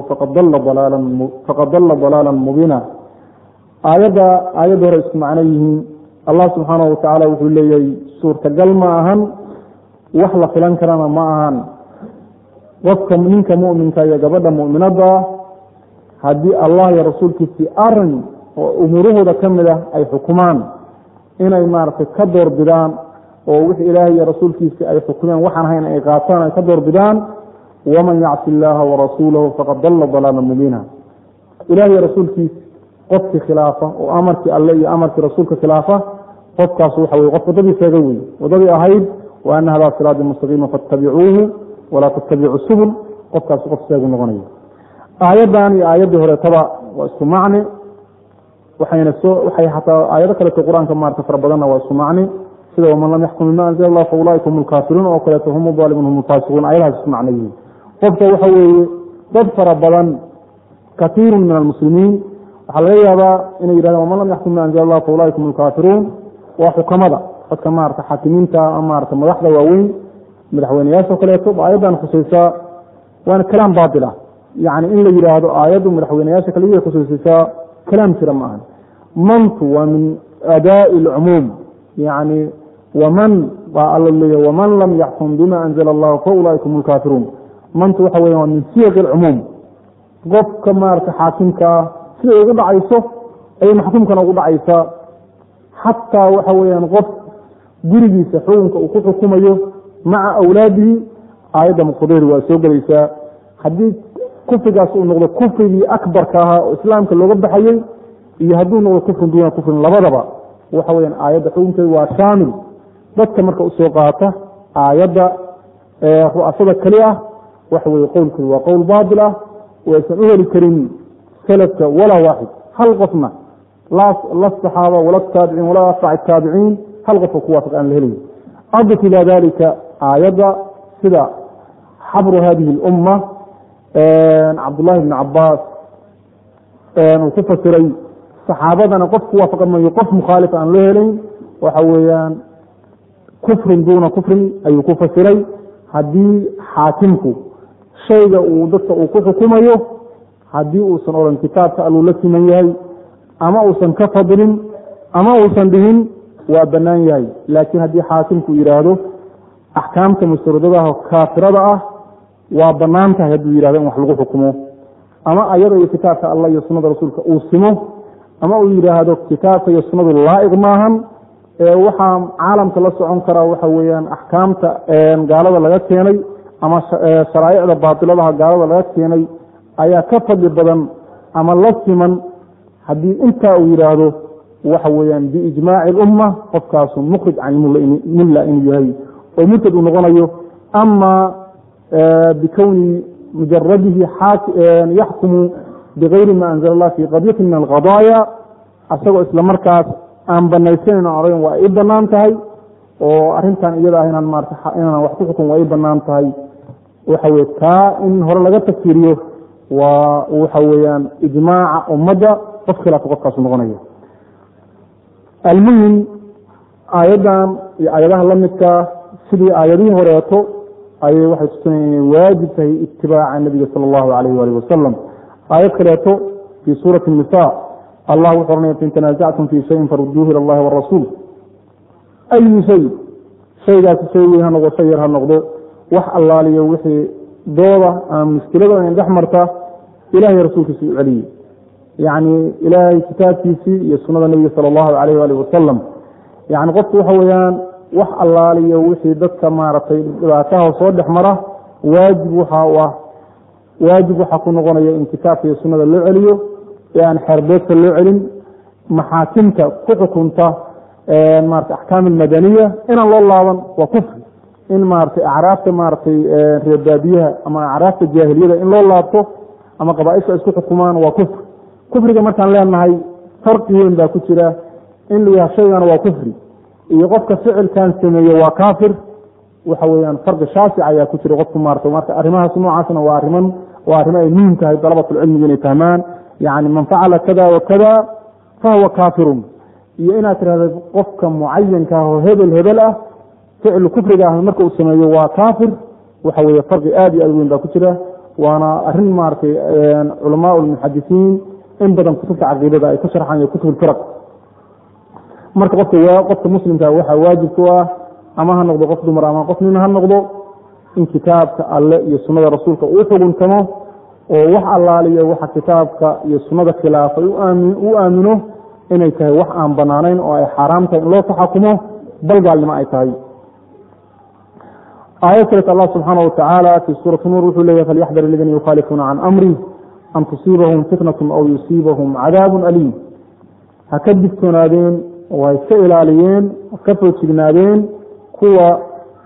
faqad dala dalaala mubiina aayadda aayadda hore isku macno yihiin allah subxaanahu watacaala wuxuu leeyahay suurtagal ma ahan wax la filan karana ma ahan qofka ninka muminka iyo gabadha muminada haddii allah iyo rasuulkiisii arin oo umuurahooda ka mid ah ay xukumaan inay maaragtay ka doorbidaan oo wix ilaahay iyo rasuulkiisii ay xukumeen waxaan hayn ay qaataan ay ka doorbidaan waman yacsi illaaha warasuulahu faqad dalla dalaala mubiina ilaah iyo rasuulkiisa qofkii khilaafa oo amarkii alle iyo amarkii rasuulka khilaafa qofkaas waxa weye qof waddadii sheega wey waddadii ahayd wa ana hadaa siraadi mustaqiima fattabicuuhu walaa tattabicu subul qofkaas qof seegu noqonaya aayaddan iyo aayaddii horeetaba waa isku macni waxayna soo waxay xataa aayado kaleeto qur-aanka maarata fara badanna waa isku macni sida waman lam yaxkum bima anzala allah fa ulaaika hum lkaafiruun oo kaleeto hum aalimuun hum lfaasiquun ayadahaas isku macno yihiin qofka waxa weeye dad fara badan katiiru min almuslimiin waxaa laga yaabaa inay yidhahdeen waman lam yaxkum bima anzala allah fa ulaaika hum lkaafiruun waa xukamada dadka maarata xaakimiinta maarata madaxda waaweyn madaxweyneyaasha kaleeto aayaddan khusaysaa waana kalaam baatil ah yacni in la yidhaahdo aayaddu madaxweyneyaasha kaliya khusaysaysaa kalaam jira ma ahan mantu waa min adaa'i alcumuum yacni waman baa alla leeyahy waman lam yaxkum bima anzala allahu fa ulaaika hum lkaafiruun mantu waxa weya waa min siyaqi alcumuum qofka maarata xaakimka ah siday ugu dhacayso ayay maxkuumkana ugu dhacaysaa xataa waxa weeyaan qof gurigiisa xukunka uu ku xukumayo maca awlaadihi aayadda muqtadahri waa soo gelaysaa haddii kufrigaas uu noqdo kufrigii akbarka ahaa oo islaamka looga baxayey iyo hadduu noqdo kufrin duuna kufrin labadaba waxa weyaan aayadda xukunkeedu waa shaamil dadka marka usoo qaata aayadda ru'asada keli ah waxa weye qowlkoodu waa qowl baatil ah oo aysan u heli karin salafka walaa waaxid hal qofna la saxaaba wala taabiciin walaa atbac taabiciin hal qofka ku waafaq aan la helayn adif ilaa dalika aayadda sida xabru hadihi اlumma cabdullahi bn cabaas uu ku fasiray saxaabadana qof ku waafaqa mayo qof mukhaalif aan loo helayn waxa weeyaan kufrin duuna kufrin ayuu ku fasiray haddii xaakimku shayga uu dadka uu ku xukumayo haddii uusan odhan kitaabka alluu la siman yahay ama uusan ka fadlin ama uusan dhihin waa bannaan yahay laakiin haddii xaakimku yidhaahdo axkaamta musradadaah kaafirada ah waa bannaan tahay hadduu yihahdo in wax lagu xukumo ama ayada iyo kitaabka allah iyo sunnada rasuulka uu simo ama uu yidhaahdo kitaabka iyo sunnadu laa'iq maahan waxaa caalamka la socon karaa waxa weeyaan axkaamta gaalada laga keenay ama sharaa'icda baatiladaha gaalada laga keenay ayaa ka fadli badan ama la siman haddii intaa uu yidhaahdo waxa weeyaan biijmaaci alumma qofkaasu mukhrij can mulla inuu yahay oo murtad uu noqonayo ama bikowni mujaradihi yaxkumu bigayri ma anzala allah fi qadyatin min alqadaaya asagoo isla markaas aan banaysanayn oran waa i banaan tahay oo arintan iyada ah inaan maarata inaan wax ku xukun waa i banaan tahay waxa weye taa in hore laga tafsiriyo waa waxa weeyaan ijmaaca ummadda qof khilaafka qofkaasu noqonaya almuhim aayaddan iyo aayadaha la midkaa sidii aayadihii horeeto ayay waxay tusinaya inay waajib tahay itibaaca nabiga sala allahu alayh waalih wasalam aayad kaleeto fii suurati nisa allah wuxuu ohanaya fain tanaasactum fii shayin faruduuhu ila allahi warasuul ayu shay shaygaasi shay weyn ha noqdo shay yar ha noqdo wax allaaliyo wixii dooda ama muskilada in dhex marta ilahay rasuulkiisa u celiyey yacni ilaahay kitaabkiisii iyo sunnada nebiga sala allahu alayh waalih wasalam yani qofku waxa weeyaan wax allaaliyo wixii dadka maaragtay dhibaataha soo dhex mara waajib waxa u ah waajib waxaa ku noqonaya in kitaabka iyo sunnada loo celiyo ee aan xeerbeegta loo celin maxaakimta ku xukunta maarata axkaam almadaniya inaan loo laaban waa kufri in maaratay acraafta maaratay reebaabiyaha ama acraafta jaahiliyada in loo laabto ama qabaaisha isku xukumaan waa kufri kufriga markaan leenahay farqi weyn baa ku jira in la yaha shaygana waa kufri iyo qofka ficilkan sameeye waa kaafir waxa weyaan farqi shaasic ayaa ku jira qofku maarata marka arrimahaas noocaasna waa ariman waa arrimo ay muhim tahay dalabatulcilmigu inay fahmaan yani man facala kada wa kada fahuwa kaafirun iyo inaad tirahda qofka mucayanka ah oo hebel hebel ah ficlu kufriga ah marka uu sameeyo waa kaafir waxa weye farqi aad iyo aad weyn baa ku jira waana arin maaragtay culamaa lmuxadisiin in badan kutubta caqiidada ay ku sharxaan iyo kutub firaq marka qofka qofka muslimka waxaa waajib ku ah ama ha noqdo qof dumar ama qof nin ha noqdo in kitaabka alle iyo sunnada rasuulka uu xuguntamo oo wax allaaliyo waxa kitaabka iyo sunnada khilaafay u aamino inay tahay wax aan banaanayn oo ay xaaraam tahay in loo taxakumo bal gaalnimo ay tahay aayad kaleet allah subxaana watacaala fi suurati nuur wuxuu leeyahy falyaxdar aladiina yukhaalifuuna can amri an tusiibahum fitnatun aw yusiibahum cadaabun aliim ha ka digtoonaadeen oo ha iska ilaaliyeen ka foojignaadeen kuwa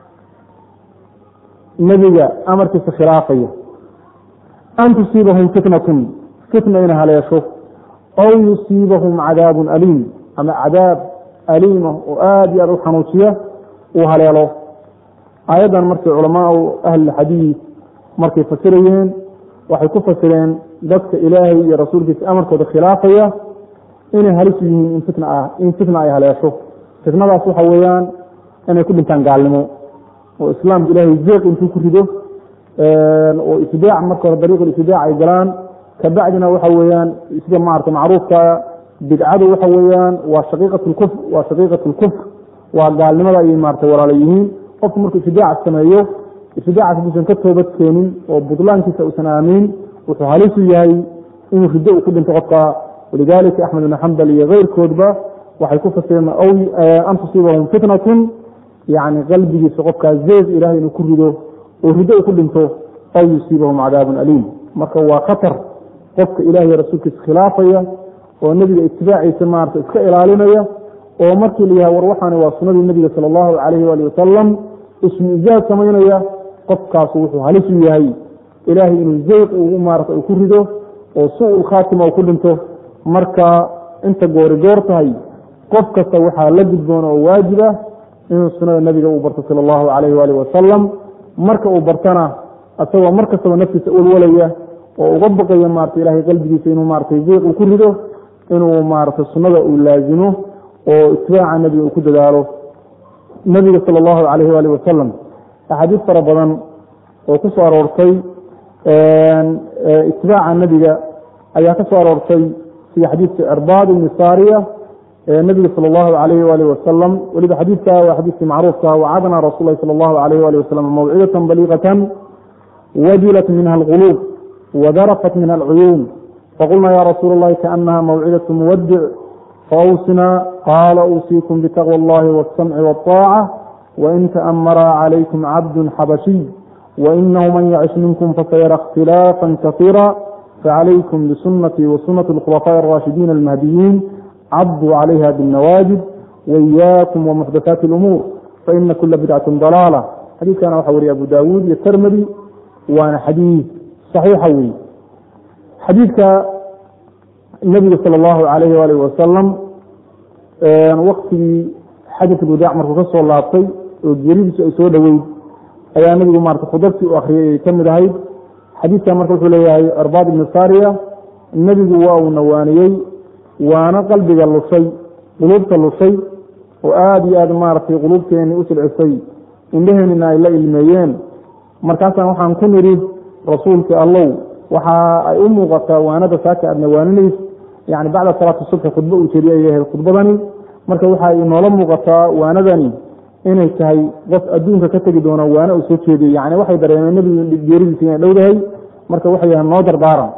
nebiga amarkiisa khilaafaya an tusiibahum fitnatun fitna ina haleesho aw yusiibahum cadaabun aliim ama cadaab aliima oo aada iyo aada u xanuujiya uu haleelo aayaddan markay culamaau ahlilxadiid markay fasirayeen waxay ku fasireen dadka ilaahay iyo rasuulkiisa amarkooda khilaafaya inay halis yihiin in fitna ah in fitna ay haleesho fitnadaas waxa weeyaan inay ku dhintaan gaalnimo oo islaamka ilaahay zeeq intuu ku rido oo itibaac marka hore dariiqul itibaac ay galaan kabacdina waxa weeyaan sida maarata macruufka bidcadu waxa weeyaan waa shaqiiqat lkufr waa shaqiiqat lkufr waa gaalnimada ayay maarata walaala yihiin qofku markuu ibtidaac sameeyo ibtidaacaas buusan ka toobad keenin oo budlaankiisa uusan aamiin wuxuu halisu yahay inuu riddo uu ku dhinto qofka walidaalika axmed ibn xambal iyo keyrkoodba waxay ku fasireen an tusiibahum fitnatun yani qalbigiisa qofkaa zeez ilahay inuu ku rido oo riddo uu ku dhinto aw yusiibahum cadaabun aliim marka waa khatar qofka ilahiy rasuulkiisa khilaafaya oo nebiga itibaaciisa maarata iska ilaalinaya oo markii la yahay war waxaani waa sunadii nebiga sala allahu calayhi waali wasalam ismu-izaad samaynaya qofkaasu wuxuu halisu yahay ilaahay inuu zeyq uu maarata uu ku rido oo su-ul khaatima uu ku dhinto marka inta goori goor tahay qof kasta waxaa la gudboon oo waajib ah inuu sunada nebiga uu barto sala allahu calayhi waalihi wasalam marka uu bartana asagoo mar kastaba naftiisa walwalaya oo uga baqaya maarata ilahay qalbigiisa inuu maaratay zeyq uu ku rido inuu maarata sunnada uu laazimo oo itibaaca nebiga uu ku dadaalo nebiga sala allahu calayhi waalihi wasalam axaadiis fara badan oo ku soo aroortay itibaaca nebiga ayaa ka soo aroortay sida xadiidka cirbaad ibni saariya ee nebiga sala allahu calayhi waalihi wasalam weliba xadiidka waa xadiidkii macruufka wacadna rasuul lahi sala allahu calayhi waalihi wasalam mawcidatan baliiqatan wajilat minha alquluub wadarafat minha alcuyuun faqulna ya rasuula allahi kaanaha mawcidatu muwadic faawsina qaala uusiikum bitaqwa allahi waاsamci waاطaaca wain taamara calaykum cabdu xabashiy wainahu man yacish minkum fasayara اkhtilaafa kasiira facalaykum bisunatii wasunati اlkhulafaaءi اraashidiin almahdiyiin cabduu calayha bاnnawaajid waiyaakum wamuxdathaati اlumuur faina kula bidcati dalaala xadiidkana waxa wariye abu daawuud iyo termedi waana xadiid saxiixa wey xadiidka nebiga sala allahu calayhi waalihi wasalam waktigii xajat ulwadaac markuu ka soo laabtay oo geeridiisu ay soo dhoweyd ayaa nebigu maarata khudabtii u akhriyay ay ka mid ahayd xadiidkan marka wuxuu leeyahay arbaad ibni saariya nebigu waa uu nawaaniyey waana qalbiga lushay quluubta lushay oo aada iyo aad maaragtay quluubteeni u silcisay indhaheenina ay la ilmeeyeen markaasaan waxaan ku nidhi rasuulkii allow waxa ay u muuqataa waanada saaka aad nawaaninaysa yani bacda salaati subxi khudbo uu jeriye ay ahayd khudbadani marka waxa inoola muuqataa waanadani inay tahay qof adduunka ka tegi doona waana uu soo jeediye yani waxay dareemeen nebigu geeridiisa inay dhowdahay marka waxay yahay noo dardaaran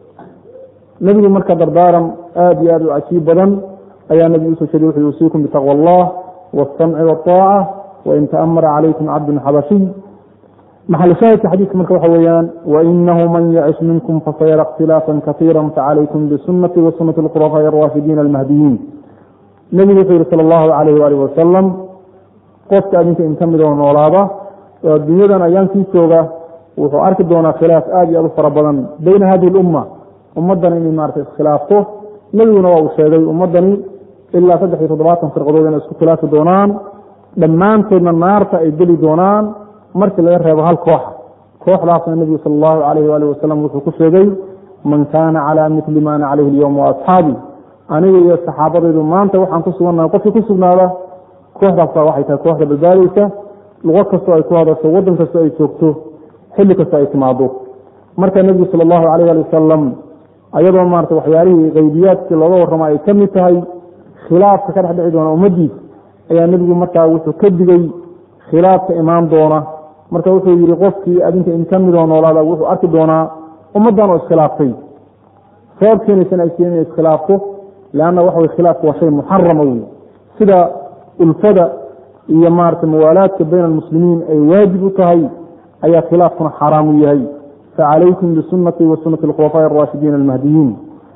nebigu marka dardaaran aada iyo aad u cajiib badan ayaa nebigu usoo jeediye wuxuu yuusiikum bitaqwa allah waاsamci waاطaaca wain taamara calaykum cabdun xabashiy maxal shaahidka xadiidka marka waxa weeyaan wainahu man yacish minkum fasayara اkhtilaafa kasiira facalaykum bisunati wa sunati اlkhulafaaءi اraashidiin almahdiyiin nebigu wuxuu yihi sala allahu calayh waalih wasalam qofka adinka in ka mid oo noolaada oo adduunyadan ayaankii jooga wuxuu arki doonaa khilaaf aada iyo aad u fara badan beyna hadihi اlumma ummaddan inay maarata iskhilaafto nebiguna waa uu sheegay ummaddani ilaa saddex iyo toddobaatan firqadood inay isku khilaafi doonaan dhammaantoodna naarta ay geli doonaan markii laga reebo hal kooxa kooxdaasna nebigu sala allahu calayhi waalihi wasalam wuxuu ku sheegay man kaana calaa mitli ma ana calayhi alyowm wa asxaabi aniga iyo saxaabadaydu maanta waxaan ku sugannahay qofkii ku sugnaada kooxdaasa waxay tahay kooxda badbaadaysa luqo kastoo ay ku hadasho waddan kastoo ay joogto xilli kastoo ay timaado marka nebigu sala allahu calayh ali wasalam ayadoo maarata waxyaalihii qaybiyaadkii looga warramo ay ka mid tahay khilaafka ka dhex dhici doona ummaddiis ayaa nebigu markaa wuxuu ka digay khilaafka imaan doona marka wuxuu yihi qofkii adinka in ka midoo noolaada wuxuu arki doonaa ummaddan oo iskhilaaftay sabab keenaysan ay keen iskhilaafto leanna waxa wey khilaafku waa shay muxarama wey sida ulfada iyo maarata muwaalaadka bayna almuslimiin ay waajib u tahay ayaa khilaafkuna xaaraam u yahay facalaykum bisunati wa sunati alkhulafaaءi araashidiin almahdiyiin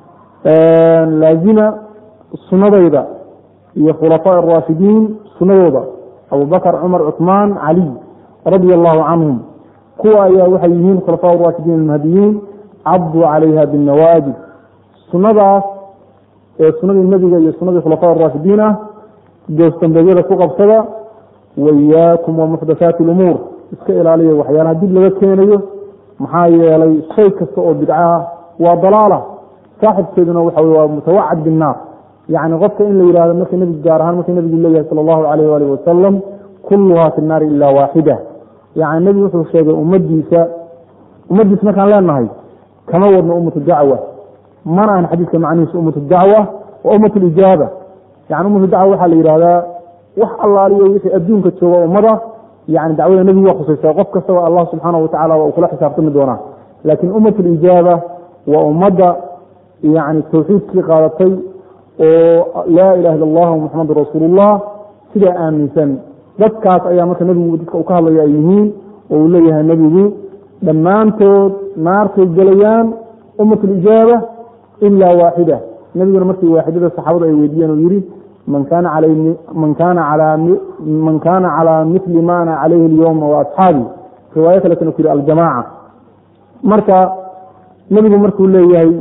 laazima sunadayda iyo khulafaaء araashidiin sunadooda abubakr cumar cuثmaan caliy radia allahu canhum kuwa ayaa waxay yihiin khulafaa raashidiin almahdiyiin cabduu calayha binnawaajid sunadaas ee sunadii nebiga iyo sunadii khulafaa raashidiin ah goosdambeedyada ku qabsada waiyaakum wamuxdathaati lumuur iska ilaaliya waxyaalaha dib laga keenayo maxaa yeelay shay kasta oo bidca ah waa dalaala saaxibkeeduna waxa wey waa mutawacad binnaar yani qofka in la yihahdo marka nebigu gaar ahaan marka nebigu leeyahay sala allahu calayh waalih wasalam kulluhaa fi nnaari ilaa waaxida yani nebigu wuxuu sheegay ummadiisa ummaddiisa markaan leenahay kama wadno ummatu dacwa mana ahan xadiidka macnihiisa ummatu dacwa waa ummat lijaaba yani ummatu dacwa waxaa la yihahdaa wax allaaliyo wixii adduunka jooga ummada yani dacwada nebigu waa khusaysaa qof kastaba allah subxaanahu watacala waa uu kula xisaabtami doonaa laakiin ummat lijaaba waa ummadda yani tawxiidkii qaadatay oo laa ilaha illa allah muxamadu rasuulullah sidaa aaminsan dadkaas ayaa marka nebigu dadka uu ka hadlaya ay yihiin oo uu leeyahay nebigu dhammaantood naartay gelayaan ummat lijaaba ilaa waaxida nebiguna markii waaxidada saxaabadu ay weydiiyeen uu yihi man kana man kana man kana calى mili ma ana calayhi اlyowma waasxaabi riwaayo kaletana ku yihi aljamaaca marka nebigu markuu leeyahay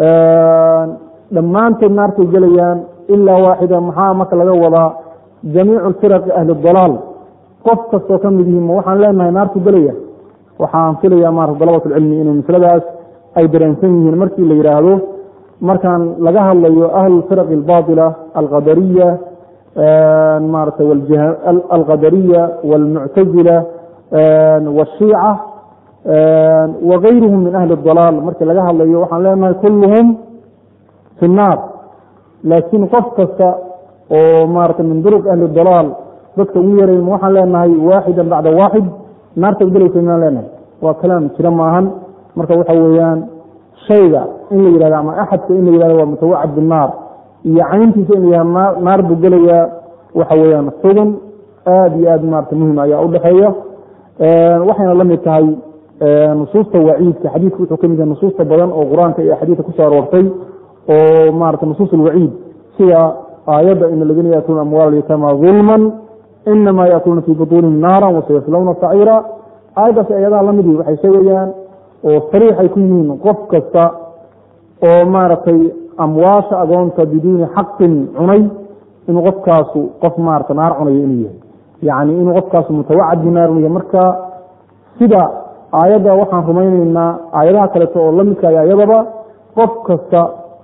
dhammaantood naartay gelayaan ilaa waaxida maxaa marka laga wadaa jamiicu firaqi ahli dalaal qof kastoo ka mid yihiin ma waxaan leenahay naartu gelaya waxaan filaya maarata dalabat lcilmi inay masladaas ay dareensan yihiin markii la yidhaahdo markaan laga hadlayo ahlu firaqi albaatila alqadariya maarata alqadariya walmuctazila washiica wagayruhum min ahli dalaal markii laga hadlayo waxaan leenahay kulluhum fi nnaar laakiin qof kasta oo maarata min duruq ahli dalaal dadka ugu yarayn waxaan leenahay waaxidan bacda waaxid naarta gelaysa maan leenahay waa kalaam jira maahan marka waxa weeyaan shayga in la yihahdo ama axadka in la yihahdo waa mutawacad binaar iyo cayntiisa in la yihahdo naar buu gelayaa waxa weeyaan xugun aada iyo aad maarata muhim ayaa udhexeeya waxayna la mid tahay nusuusta waciidka xadiidku wuxuu kamid yahay nusuusta badan oo qur-aanka iyo xadiidka kusoo aroortay oo maarata nusuus alwaciid sida aayadda in aladiina yaakuluuna amwaal yatama dulman inama yaakuluuna fii butuunihim naara wasayaslawna saciira aayaddaasi ayadaha lamid waxay sheegayaan oo sariix ay ku yihiin qof kasta oo maaragtay amwaasha agoonta biduuni xaqin cunay inuu qofkaasu qof maarata naar cunayo inuu yahay yacni inuu qofkaasu mutawacad binaar inuu yahay marka sida aayadda waxaan rumayneynaa aayadaha kaleeto oo lamidka ay ayadaba qof kasta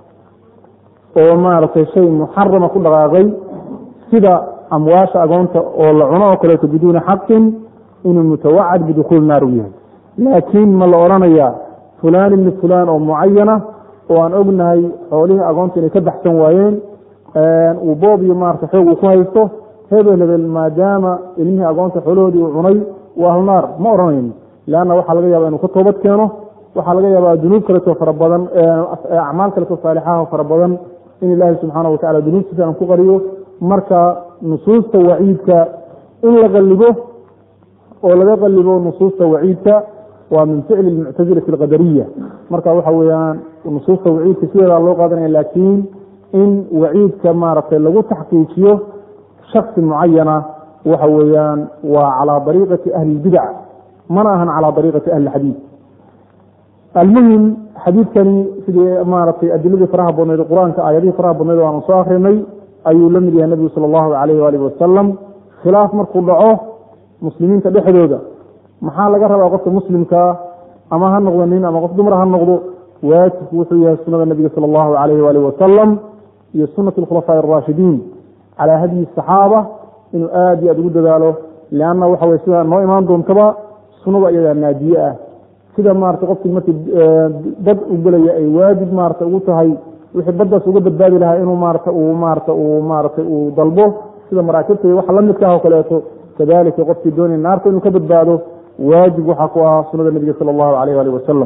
oo maaragtay shay muxarama ku dhaqaaqay sida amwaasha agoonta oo la cuno oo kaleeto biduuni xaqin inuu mutawacad bidukhuul naar u yahay laakiin ma la odhanayaa fulaan ibni fulaan oo mucayana oo aan ognahay xoolihii agoonta inay ka baxsan waayeen uu boob iyo maarata xoog uu ku haysto hebel hebel maadaama ilmihii agoonta xoolahoodii uu cunay waa ahlunaar ma odhanayno leanna waxaa laga yaaba inuu ka toobad keeno waxaa laga yaabaa dunuub kaleto fara badan acmaal kaleto saalixaha fara badan in ilaahay subxaana watacala dunuubtiisa aan ku qariyo marka nusuusta waciidka in la qalibo oo laga qalibo nusuusta waciidka waa min ficli muctazilati alqadariya marka waxa weeyaan nusuusta waciidka sideedaa loo qaadanaya laakiin in waciidka maaragtay lagu taxqiijiyo shaksi mucayana waxa weeyaan waa calaa dariiqati ahli اlbidac mana ahan calaa dariiqati ahli اlxadiid almuhim xadiidkani sidii maaragtay adiladii faraha badnayd qur-aanka aayadihii faraha badnayd o aanu soo akrinay ayuu la mid yahay nebigu sala allahu alayh waalihi wasalam khilaaf markuu dhaco muslimiinta dhexdooda maxaa laga rabaa qofka muslimkaa ama ha noqdo nin ama qof dumar ha noqdo waajibku wuxuu yahay sunada nebiga sala allahu alayh waalihi wasalam iyo sunat alkhulafaaءi araashidiin calaa hadyi saxaaba inuu aada iyo aada ugu dadaalo leanna waxa weye sidaa noo imaan doontaba sunada iyadaa naadiye ah sida maarata qofkii markii bad u gelaya ay waajib maarata ugu tahay wixii baddaas uga badbaadi lahaa inuu maarata uu maarata uu maaratay uu dalbo sida maraakibta iyo waxa la midka ah oo kaleeto kadalika qofkii doonaya naarta inuu ka badbaado waajib waxaa ku ahaa sunada nebiga sala allahu alayh alih wasalam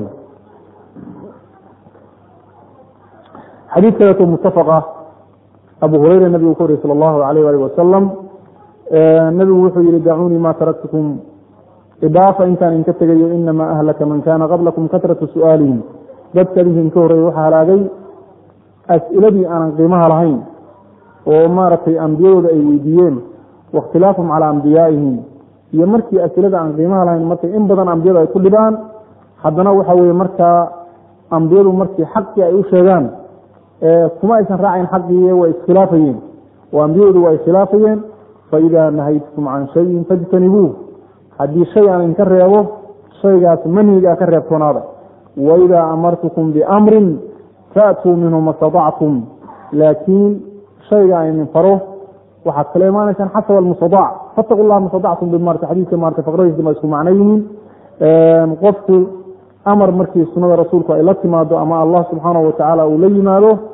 xadiid kaleeto mutafaqa abu hureyra nabigu ka wariyey sala allahu alayh alih wasalam nebigu wuxuu yihi dacuunii ma taraktukum idaafa intaan idinka tegayo inamaa ahlaka man kana qablakum katratu su'aalihim dadka idinka horreeyey waxaa halaagay as'iladii aanan qiimaha lahayn oo maaragtay ambiyadooda ay weydiiyeen waاkhtilaafhum calaa ambiyaaihim iyo markii asilada aan qiimaha lahayn markay in badan ambiyadu ay ku dhibaan haddana waxa weye markaa ambiyadu markii xaqii ay u sheegaan kuma aysan raacayn xaqii way iskhilaafayeen oo ambiyadoodu waa iskhilaafayeen faidaa nahaytukum can shayin fajtanibuuh haddii shay aan idinka reebo shaygaas manhiga ka reebtoonaada waidaa amartukum biamrin faatuu minhu ma staطactum laakiin shayga aan idin faro waxaad kala imaanaysaan xasab almustadac fataqu llah ma stadactum bimarta xadiidka maarta faqradiisa ma isku macno yihiin qofku amar markii sunada rasuulku ay la timaado ama allah subxaanahu watacaala uu la yimaado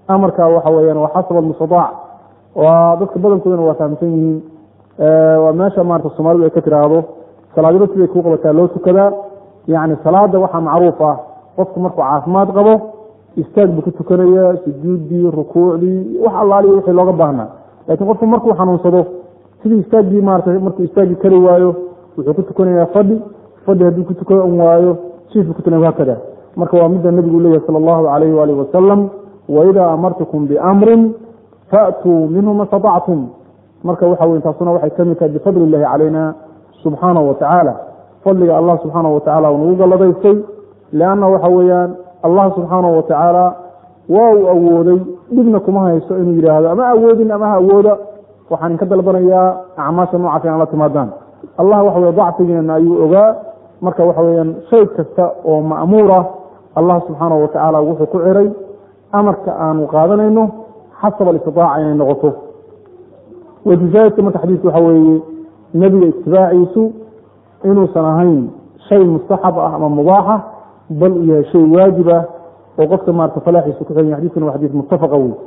amarka waxa weyaan waa xasab almustadaac waa dadka badankoodana waa fahamsan yihiin waa meesha maarata soomaalidu ay ka tiraahdo salaadiro siday kuu qabataa loo tukadaa yacni salaada waxaa macruuf ah qofku markuu caafimaad qabo istaag buu ku tukanaya sujuuddii rukuucdii wax allaaliyo wixii looga baahnaa laakiin qofku markuu xanuunsado sidii istaaggii maarata markuu istaagii kari waayo wuxuu ku tukanayaa fadhi fadhi hadduu ku tukan waayo jiif buu ku tukanaya hakada marka waa midda nebigu leeyahay sala allahu calayhi waalihi wasalam waidaa amartukum biamrin faatuu minhu ma statactum marka waxa wey taasuna waxay ka mid tahay bifadli illahi calayna subxaanahu watacaala fadliga allah subxaanahu watacala uu nagu galladaystay leanna waxa weeyaan allah subxaanahu watacaala waa uu awooday dhibna kuma haysto inuu yidhaahdo ama awoodin ama ha awooda waxaan inka dalbanayaa acmaasha noocaas inaan la timaadaan allah waxa weye dacfigeena ayuu ogaa marka waxa weyaan shay kasta oo ma'muur ah allah subxaanahu watacaala wuxuu ku ciray amarka aanu qaadanayno xasab alistitaaca inay noqoto wajushaahidka marka xadiidka waxa weeye nebiga itibaaciisu inuusan ahayn shay mustaxab ah ama mubaaxa bal uu yahay shay waajib ah oo qofka maarata falaaxiisa ku xiran yahay xadiiskuna waa xadiis muttafaqa wey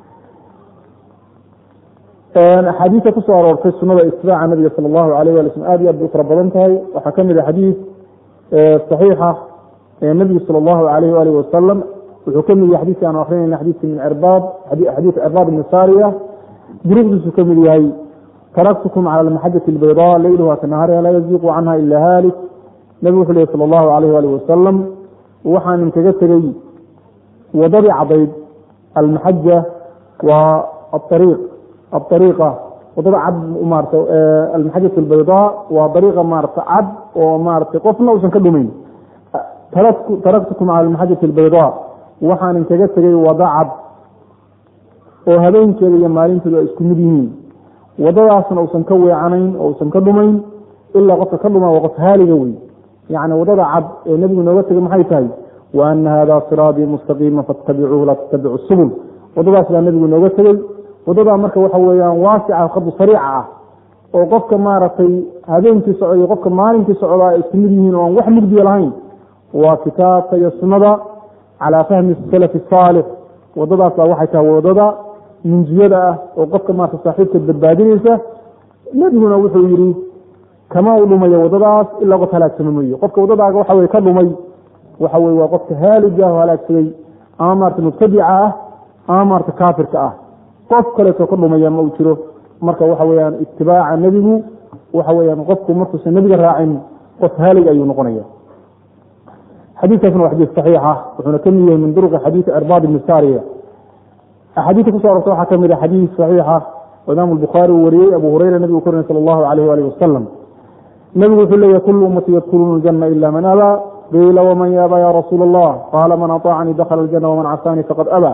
axaadiista kusoo aroortay sunada itibaaca nabiga sala allahu alayh wali slm aad iyo aad bay u fara badan tahay waxaa ka mid a xadiis saxiixa ee nebigu sala allahu alayh waalih wasalam wuxuu ka mid yahay xadiiskii aanu akrinayna xadiiska min cirbaad xadiis cirbaad ibni saariya duruqdiisu ka mid yahay taraktukum cala almaxajati albayda leyluha kanahariha laa yaziiqu canha ila haalik nebigu wuxuu lehy sala allahu alayh waalih wasalam waxaan inkaga tegey wadadii cadayd almaxaja waa aariiq aariiqa wadada cad maarata almaxajat albaydaa waa dariiqa maarata cad oo maaratay qofna uusan ka dhumayn taraktukum cala almaxajati albaydaa waxaan inkaga tegey wada cad oo habeenkeeda iyo maalinteedu ay isku mid yihiin wadadaasna uusan ka weecanayn oo usan ka dhumayn ilaa qofka ka dhuma waa qof haaliga wey yacni wadada cad ee nebigu nooga tegay maxay tahay wa ana hada siraabii mustaqiima fattabicuuhu laa tattabicu subul wadadaas baa nebigu nooga tegey wadadaa marka waxa weeyaan waasica khadu sariica ah oo qofka maaragtay habeenkii socda iyo qofka maalinkii socdaa ay isku mid yihiin oo aan wax mugdiya lahayn waa kitaabka iyo sunnada calaa fahmi salafi saalix wadadaas baa waxay tahay wadada munjiyada ah oo qofka maarata saaxiibka badbaadinaysa nebiguna wuxuu yidhi kama u dhumayo wadadaas ilaa qof halaagsama mooye qofka wadadaaga waxa weye ka dhumay waxa weye waa qofka haaliga ah oo halaagsaday ama maarata mubtadica ah ama maarata kaafirka ah qof kaleeto ka dhumaya ma uu jiro marka waxa weyaan itibaaca nebigu waxa weyaan qofku markuusan nebiga raacin qof haalig ayuu noqonaya xadiikaasna waa xadiis saxiixa wuxuuna ka mid yahay min duruqi xadiisi cirbaad ibni saariya axaadiista kuso arorta waxaa kamid a xadiis saxiixa oo imaamu albukhaari uu wariyey abu hureyra nebigu korinay sala allahu alayh waalih wasalam nebigu wuxuu leeyahy kulu ummati yadkhuluuna aljanna ila man abaa qiila waman yaaba ya rasuula allah qaala man aطaacanii dakhala aljanna waman casaanii faqad abaa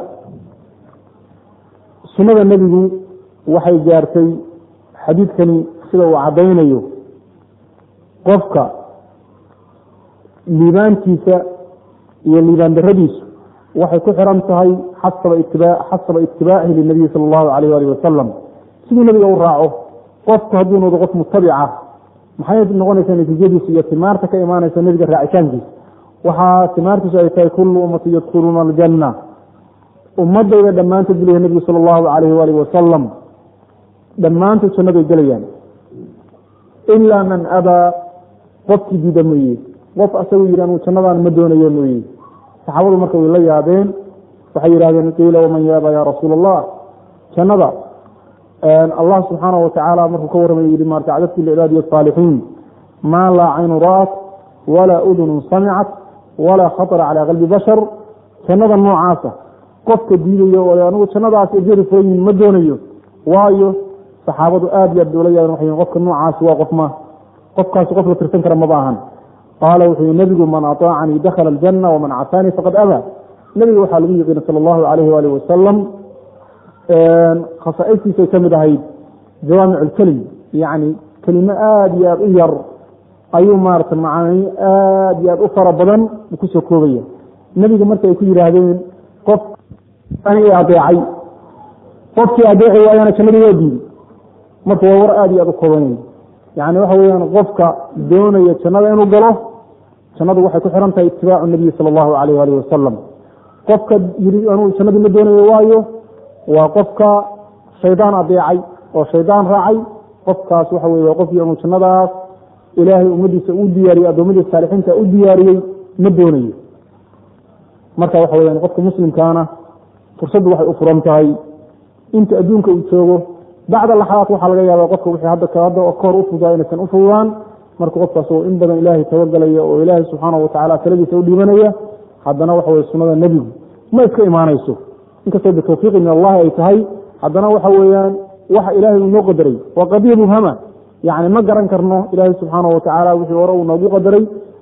sunnada nebigu waxay gaartay xadiidkani sida uu caddaynayo qofka liibaantiisa iyo liibaan daradiisu waxay ku xiran tahay xasaba itibaacihi linabiyi sala allahu alayh alih wasalam siduu nebiga u raaco qofku hadduu noqdo qof mutabica maxay noqonaysaa natiijadiisu iyo timaarta ka imaanaysa nebiga raacitaankiisa waxaa timaartiisu ay tahay kullu ummati yadkhuluuna aljanna ummadayda dhammaantood buleya nebigu sala allahu alayh waalih wasalam dhammaantood jannaday gelayaan ilaa man abaa qofkii diida mooye qof asagu yidhi anuu jannadaan ma doonayo mooye saxaabadu marka way la yaabeen waxay yidhahdeen qiila waman yaaba ya rasuula allah jannada allah subxaanahu watacaala markuu ka warramay yihi maarta cadadku licibaadi asaalixiin maa laa caynu ra'at walaa udunun samicat walaa khatara calaa qalbi bashar jannada noocaasa qofka diidayo oo anigu jannadaas ejeeri furan yihin ma doonayo waayo saxaabadu aad iyo aad bay ula yaabeen waxay yihin qofka noocaasi waa qof ma qofkaasi qof la tirsan kara maba ahan qaala wuxuu yihi nebigu man aطaacanii dakhala aljanna waman casaanii faqad abaa nebiga waxaa lagu yiqiina sala allahu alayh waalih wasalam khasaa'istiisay ka mid ahayd jawaamic lkelim yacni kelimo aada iyo aada u yar ayuu maarata macaani aada iyo aada u fara badan u kusoo koobaya nebiga marka ay ku yidhaahdeen qof adeecay qofkii adeeci waayana jannadii waa diiday marka waa war aada iyo aada u kooban wey yani waxa weyaan qofka doonaya jannada inuu galo jannadu waxay ku xiran tahay itibaacu nabiyi sala allahu alayh alih wasalam qofka yiri anuu jannadii ma doonayo waayo waa qofka shaydaan adeecay oo shaydaan raacay qofkaas waxa weye waa qofkii anuu jannadaas ilaahay ummadiisa u diyaariyey addoommadiisa saalixiinta u diyaariyey ma doonayo marka waxa weyaan qofka muslimkaana fursaddu waxay u furan tahay inta adduunka uu joogo bacda laxadaat waxaa laga yaaba qofka wixii hadda hadda kahor u fududaa inaysan u fududaan marka qofkaas oo in badan ilaahay tabagalaya oo ilaahay subxaanahu watacaala taladiisa u dhiibanaya haddana waxa weye sunnada nebigu ma iska imaanayso inkastoo bitawfiiqi min allahi ay tahay haddana waxa weeyaan waxa ilaahay uu noo qadaray waa qadiya mubhama yani ma garan karno ilaahay subxaanahu watacaala wixii hore uu noogu qadaray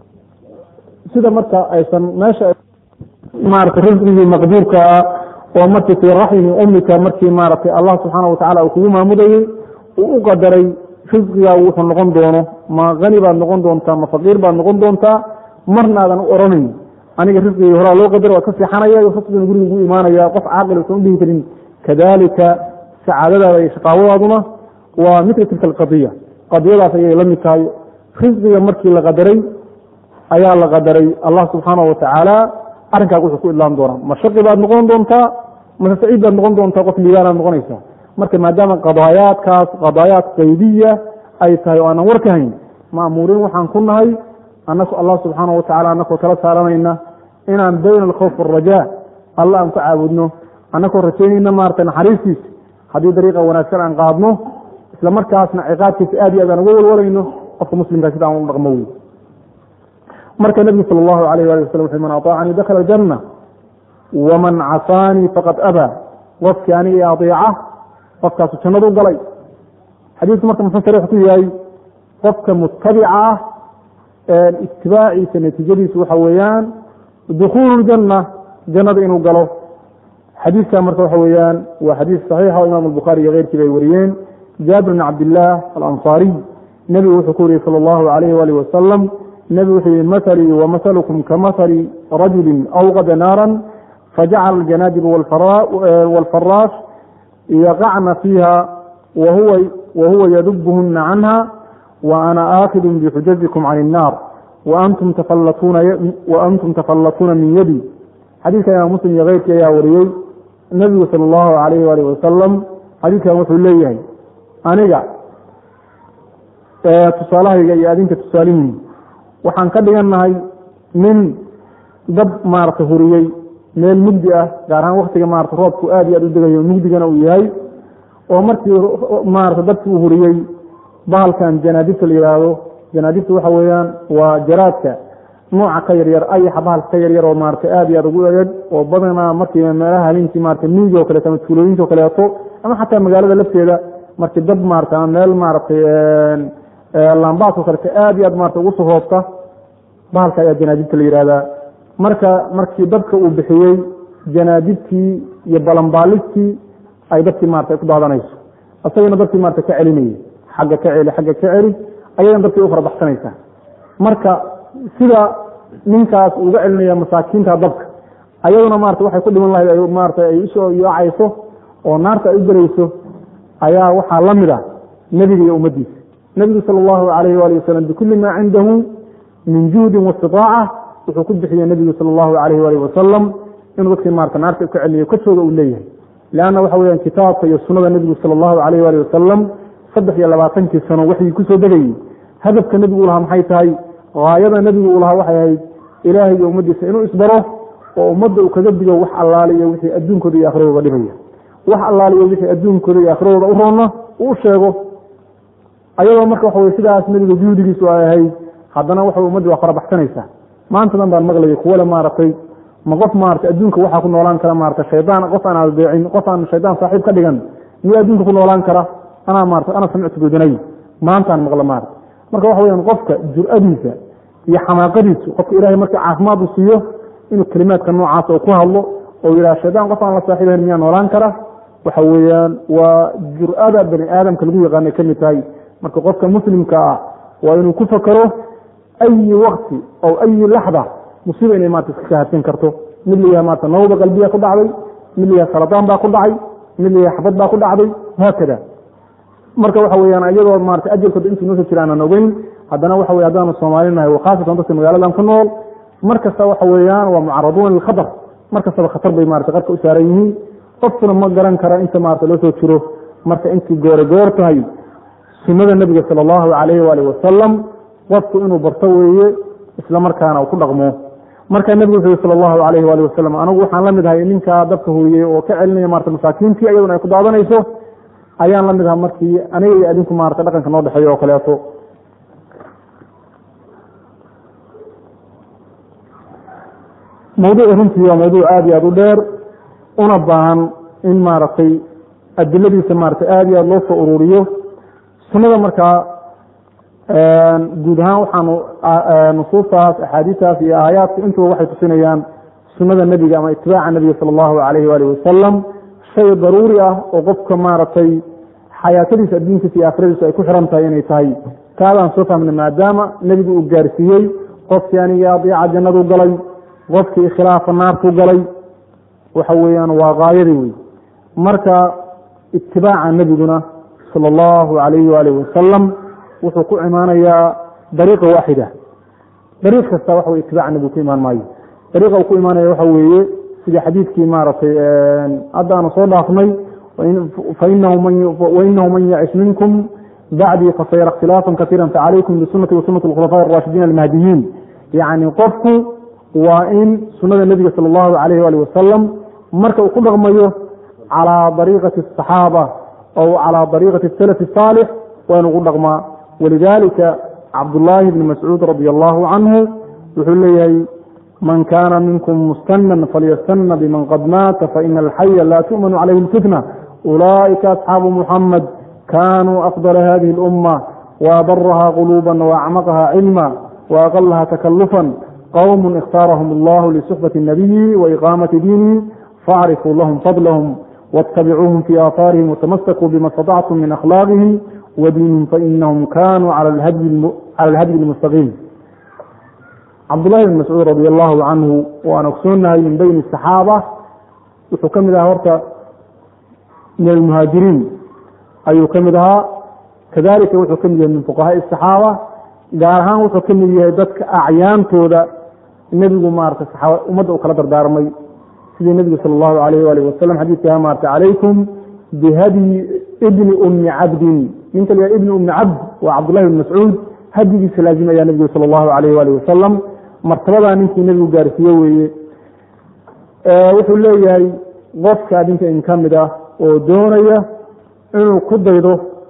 sida marka aysan meesha maarata risqigii maqduurka ah oo markii fii raxmi ummika markii maaragtay allah subxaana watacala uu kugu maamudayey uu u qadaray risqigaa wuxuu noqon doono ma hani baad noqon doontaa ma faqiir baad noqon doontaa marna aadan u oranayn aniga risqigii horaa loo qadara waa ka seexanaya risqigana guriga gu imaanaya qof caaqil usan udhihi karin kadalika sacaadadaada iyo shaqaawadaaduna waa mila tilka alqadiya qadiyadaas ayay la mid tahay risqiga markii la qadaray ayaa la qadaray allah subxaanahu watacaala arrinkaas wuxuu ku idlaan doonaa ma shaqi baad noqon doontaa mase saciid baad noqon doontaa qof liibaanaad noqonaysaa marka maadaama qadaayaadkaas qadaayaad qaydiya ay tahay oo aanan warka hayn ma'muuriin waxaan ku nahay anaku allah subxaanahu watacala anakoo tala saaranayna inaan bayna alkhawf waalrajaa alla aan ku caabudno anakoo rajaynayna maarata naxariistiisa haddii dariiqa wanaagsan aan qaadno isla markaasna ciqaabkiisa aad iyo aad aan uga walwalayno qofka muslimkaa sida aan u dhaqmo wey marka nebigu sal allahu alayh ali waslm wuxu man aطaacanii dakhala aljanna waman casaanii faqad abaa qofkii aniga adeeca qofkaasu jannadu galay xadiidku marka muxuu sariix ku yahay qofka mutabica ah itibaaciisa natiijadiisu waxa weeyaan dukuulu ljanna jannada inuu galo xadiidka marka waxa weeyaan waa xadiis saxiixa oo imam albukhaari iyo keyrkiiba ay wariyeen jaabir bn cabdillaah alansaariy nebigu wuxuu ku wariyey sala allahu alayh waalih wasalam nebigu wuxuu yihi mahalii wamahalukum kamahali rajuli awqada naaran fajacala aljanaadib waalfaraash yaqacna fiiha wahuwa yadubuhuna canha وأna آkid bxujaziكم can الناar وأntum tafalatuuna min yadi xadiidka imaam muslim iyo keyrkii ayaa wariyey nebigu salى الlahu عalayh alih wasalam xadiidkan wuxuu leeyahay aniga tusaalahayga iyo adinka tusaalihiin waxaan ka dhigannahay nin dab maarata huriyey meel mugdi ah gaar ahaan waktiga maarata roobku aad iyo aad u degayo mugdigana uu yahay oo markii maarata dabki uu huriyey bahalkan janaadibta la yihaahdo janaadibta waxa weeyaan waa jaraadka nooca ka yaryar ayaxa bahalka ka yaryar oo maarata aad iyo aad ugu egeg oo badanaa markii meelaha habeenkii maarata miyiga o kaleeto ama tuulooyinka o kaleeto ama xataa magaalada lafteeda markii dab maarata ama meel maaratay lambaas o kaleeto aad iyo aad maarata ugu soo hoobta bahalka ayaa janaadibta la yihahdaa marka markii dabka uu bixiyey janaadibtii iyo balanbaalistii ay dadkii maarata ku daadanayso isagana dadkii maarata ka celinayay xagga ka celi xagga ka celi ayadan dadkay u farabaxsanaysaa marka sida ninkaas uga celinaya masaakiinta dabka ayaduna maarata waxay ku dhiman lahayd maarata ay usoo yoocayso oo naarta ay u gelayso ayaa waxaa la mid ah nebiga iyo ummaddiisa nebigu sala allahu alayh waali wasalam bikulli maa cindahu min juhdin waistitaaca wuxuu ku bixiyey nebigu sala allahu alayh waali wasalam inuu dadkii maarata naarta ka celiyo kajooga uu leeyahay leanna waxa weeyaan kitaabka iyo sunnada nebigu sala allahu alayh waali wasalam saddex iyo labaatankii sano waxii kusoo degayey hadafka nebigu u lahaa maxay tahay haayada nebigu uu lahaa waxay ahayd ilaahay iyo ummaddiisa inuu isbaro oo ummadda uu kaga digo wax allaaliyo wixii adduunkooda iyo akhradooda dhibaya wax allaaliyo wixii adduunkooda iyo akhradooda u roonna uu sheego ayadoo marka waxa weye sidaas nebiga juhdigiisu ay ahayd haddana waxa ummaddii waa farabaxsanaysaa maanta dan baan maqlayay kuwale maaragtay ma qof maarata adduunka waxaa ku noolaan kara maarata shaydaan qof aan adeecin qof aan shaydaan saaxiib ka dhigan miyo adduunka ku noolaan kara anaa maarata ana samictu godanay maantaan maqla maarata marka waxa weyaan qofka jur-adiisa iyo xamaaqadiisu qofka ilahay markii caafimaad uu siiyo inuu kelimaadka noocaas oo ku hadlo oo yidhaha shaydaan qof aan la saaxiibayn miyaa noolaan kara waxa weeyaan waa jur-ada bani aadamka lagu yaqaanay ka mid tahay marka qofka muslimka ah waa inuu ku fakero ayi wakti oo ayi laxda musiiba inay maarata iska kahadsan karto mid la yahay maarata nawda qalbiya ku dhacday mid la yahay saradaan baa ku dhacay mid la yahay xabad baa ku dhacday haakada marka waxa weyaan iyadoo maarata ajalkooda intuu noo soo jira aanan ogeyn haddana waxa wey haddaanu soomaalinahay khaasatan dadka magaaladan ku nool mar kasta waxa weeyaan waa mucaraduuna lilkhatar markastaba khatar bay marata qarka u saaran yihiin qofkuna ma garan kara inta maarata loo soo jiro marka intii goore goor tahay sunnada nebiga sala allahu calayhi waalihi wasalam qofku inuu barto weeye isla markaana uu ku dhaqmo markaa nebigu wuxuu yihi sala allahu calayhi waalihi wasalam anigu waxaan la mid ahay ninkaa dabka hooyey oo ka celinaya marata masaakiintii iyaduna ay ku daadanayso ayaan la mid aha markii aniga iyo adinku maarata dhaqanka noo dhexeeyo oo kaleeto mawduucu runtii waa mawduuc aada iyo aada u dheer una baahan in maaragtay adiladiisa maaragtay aada iyo aada loo soo ururiyo sunnada markaa guud ahaan waxaanu nusuustaas axaadiistaas iyo aayaadka intuba waxay tusinayaan sunnada nebiga ama itibaaca nebiga sala allahu calayhi waalihi wasalam shay daruuri ah oo qofka maaragtay xayaatadiisa adduunkiisa iyo aakhiradiisa ay ku xiran tahay inay tahay kaadaan soo fahmna maadaama nebigu uu gaarsiiyey qofkii aniga adeeca jannadu galay qofkii khilaafa naartu galay waxa weeyaan waa gaayadii wey marka itibaaca nebiguna sala allahu calayhi waalihi wasalam wuxuu ku imaanayaa dariiqa waaxida dariiq kasta waxa wey itibaaca nebigu ku imaan maayo dariiqa uu ku imaanaya waxa weeye sidii xadiidkii maaragtay hadda aanu soo dhaafnay wainahu man yacish minkum bacdii fasayara ikhtilaafan kaiira facalaykum bisunati wasunati اkhulafaa الraashidiin almahdiyiin yani qofku waa in sunada nebiga sal اllahu alayh ali wasalam marka uu ku dhaqmayo calىa dariiqati الصaxaaba aw calىa dariiqati الsalaf الصaalix waa inu gu dhaqmaa walidalika cabdullaahi bni mascuud radi allahu canhu wuxuu leeyahay man kana minkum mustanan falyastana biman qad maata faina alxaya la tu'manu calayhi اlfitna ulaئika asxaabu muxamed kanuu afضla hadihi اlأuma waabaraha quluba waacmaqha cilma waaqalaha takalufan qwm اkhtaarahum اllah lsuxbaةi الnabiyi وإqaamaةi diinihi facrifuu lahum fadlhm wاtabicuuhum fii aahaarihim watamasakuu bima اstaطactum min akhlaaqihim wadiinihim fainahum kanuu calى اlhadyi اlmustaqiim cabdullahi bn mascuud radi allahu canhu waan ogsoonahay min bayni الصaxaaba wuxuu ka mid ahaa horta min almuhaajiriin ayuu ka mid ahaa kadalika wuxuu ka mid yahay min fuqahaaءi الصaxaaba gaar ahaan wuxuu ka mid yahay dadka acyaantooda nebigu maarata saxaaba ummadda u kala dardaarmay sidii nebigu sala allahu alayh waalih wasalam xadiidkaa maarata calaykum bihadyi ibni ummi cabdin ninka la ibni ummi cabd waa cabdullahi bn mascuud hadyigiisa laazim ayaa nebigu sala allahu alayh waalih wasalam martabadaa ninkii nebigu gaarsiiye weeye wuxuu leeyahay qofka adinka in ka mid ah oo doonaya inuu ku daydo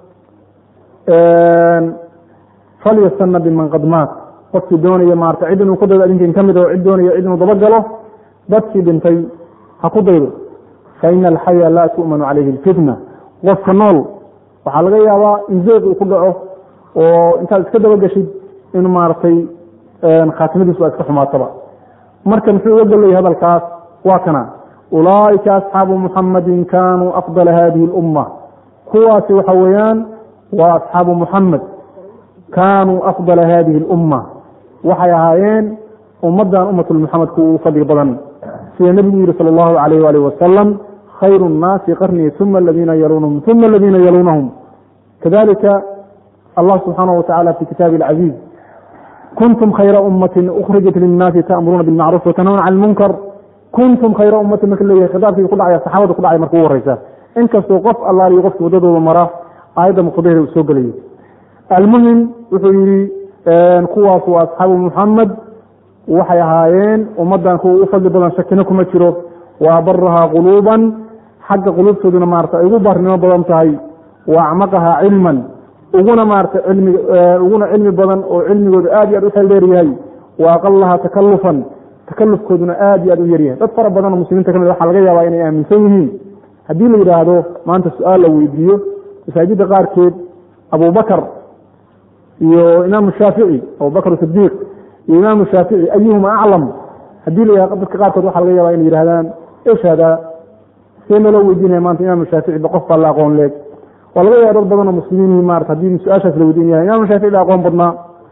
falyastana biman qad maat qofkii doonaya maarata cid inuu ku daydo adinkan ka mid oo cid doonaya cid inuu dabagalo dadkii dhintay ha ku daydo fa ina alxaya laa tu'manu calayhi alfitna qofka nool waxaa laga yaabaa in zeeq uu ku dhaco oo intaad iska dabagashid in maaragtay khaatimadiisu waa iska xumaataba marka muxuu uga gollayay hadalkaas waa kana ulaa'ika asxaabu muxamadin kanuu afdala hadihi اlumma kuwaasi waxa weeyaan waa asxaabu muxamed kaanuu afdala hadihi اlumma waxay ahaayeen ummaddan ummatulmuxamed kuwa ugu fadli badan sida nebigu yihi sala allahu alayh waalih wasalam khayru الnaasi qarnii uma aladiina yaluunahum uma aladiina yaluunahum kadalika allah subxaanaه watacala fi kitaabi اlcaziiz kuntum khayra ummati ukrijat linnaasi ta'muruuna bilmacruuf watanhawna can lmunkar kuntum khayra ummati marka leeyahay khitaabkii ku dhacaya saxaabada ku dhacay marka ugu horeysa inkastoo qof allaaliyo qofki waddadooda mara aayadda muqdaheeda uu soo gelayay almuhim wuxuu yihi kuwaas waa asxaabu muxamed waxay ahaayeen ummaddan kuwa u fadli badan shakina kuma jiro wa abarahaa quluuban xagga quluubtooduna maarata ay ugu baarnimo badan tahay wa acmaqahaa cilman uguna maarata cilmi uguna cilmi badan oo cilmigooda aad iyo aad u xeel dheer yahay wa aqalahaa takalufan takalufkooduna aad iyo aad u yaryahay dad fara badan oo muslimiinta ka mid waxaa laga yaabaa inay aaminsan yihiin haddii la yidhaahdo maanta su-aal la weydiiyo masaajidda qaarkeed abubakar iyo imaamu shaafici abubakr sidiiq iyo imaamu shaafici ayuhuma aclam haddii la yihahdo dadka qaarkood waxaa laga yaabaa inay yihahdaan esh hada see naloo weydiinaya maanta imaamu shaafici ba qof baa la aqoon leeg waa laga yaaba dad badan oo muslimiin maarata haddii su-aashaas la weydiin yahay imaamu shaafici la aqoon badnaa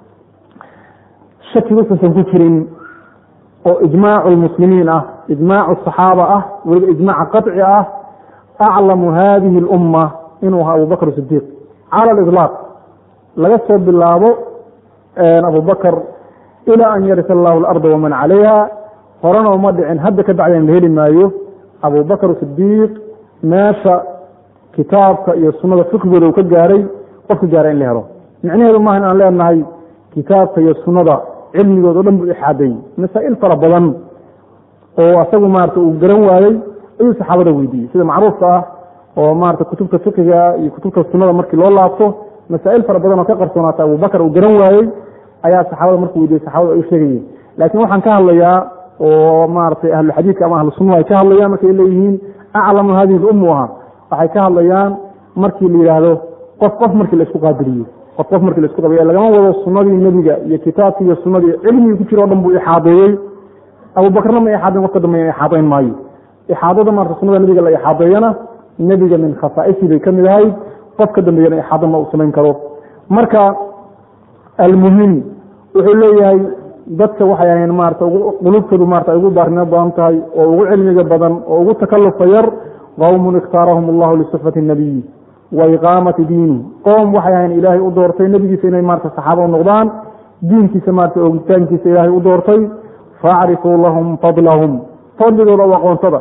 shaki wuxuusan ku jirin oo ijmaacu lmuslimiin ah ijmaacu asaxaaba ah weliba ijmaaca qaطci ah aclamu hadihi اlumma inuu ahaa abubakr sidiiq cala aliطlaaq laga soo bilaabo abubakr ilى an yarisa allahu اlarda waman calayha horena uma dhicin hadda ka bacdeen la heli maayo abubakr sidiiq meesha kitaabka iyo sunada fiqigooda uu ka gaaray qofka gaara in la helo micnaheedu maaha in aan leenahay kitaabka iyo sunada cilmigood o dhan buu ixaadeeyey masaa'il fara badan oo asagu maarata uu garan waayey ayuu saxaabada weydiiyey sida macruufka ah oo maarata kutubta fiqiga iyo kutubta sunada markii loo laabto masaa'il fara badan oo ka qarsoonaata abubakar uu garan waayey ayaa saxaabada markuu weydiiyey saxabada ay u sheegayeen laakiin waxaan ka hadlayaa oo maaragtay ahluxadiidka ama ahlu sunnahu ay ka hadlayaan markay leeyihiin aclamu hadihi lummu aha waxay ka hadlayaan markii la yidhaahdo qof qof markii la isku qaabiliyo qof qof markii la isku qaabiliyo lagama wado sunnadii nebiga iyo kitaabkii iyo sunnadii cilmigii ku jira o dhan buu ixaadeeyey abubakarna ma ixaadayn qofka dambeeya ixaadayn maayo ixaadada maarata sunnada nebiga la ixaadeeyana nebiga min khasaa'isii bay ka mid ahayd qof ka dambeeyana ixaado ma uu samayn karo marka almuhim wuxuu leeyahay dadka waxay ahayn maarata qulubtoodu maarata ay ugu baarnimo badan tahay oo ugu cilmiga badan oo ugu takallufa yar qowmun ikhtaarahum allahu lisuxbati nabiyi wa iqaamati diini qoom waxay ahayn ilaahay u doortay nebigiisa inay maarata saxaaba u noqdaan diinkiisa maarata oogitaankiisa ilaahay u doortay faacrifuu lahum fadlahum fadligooda u aqoonsada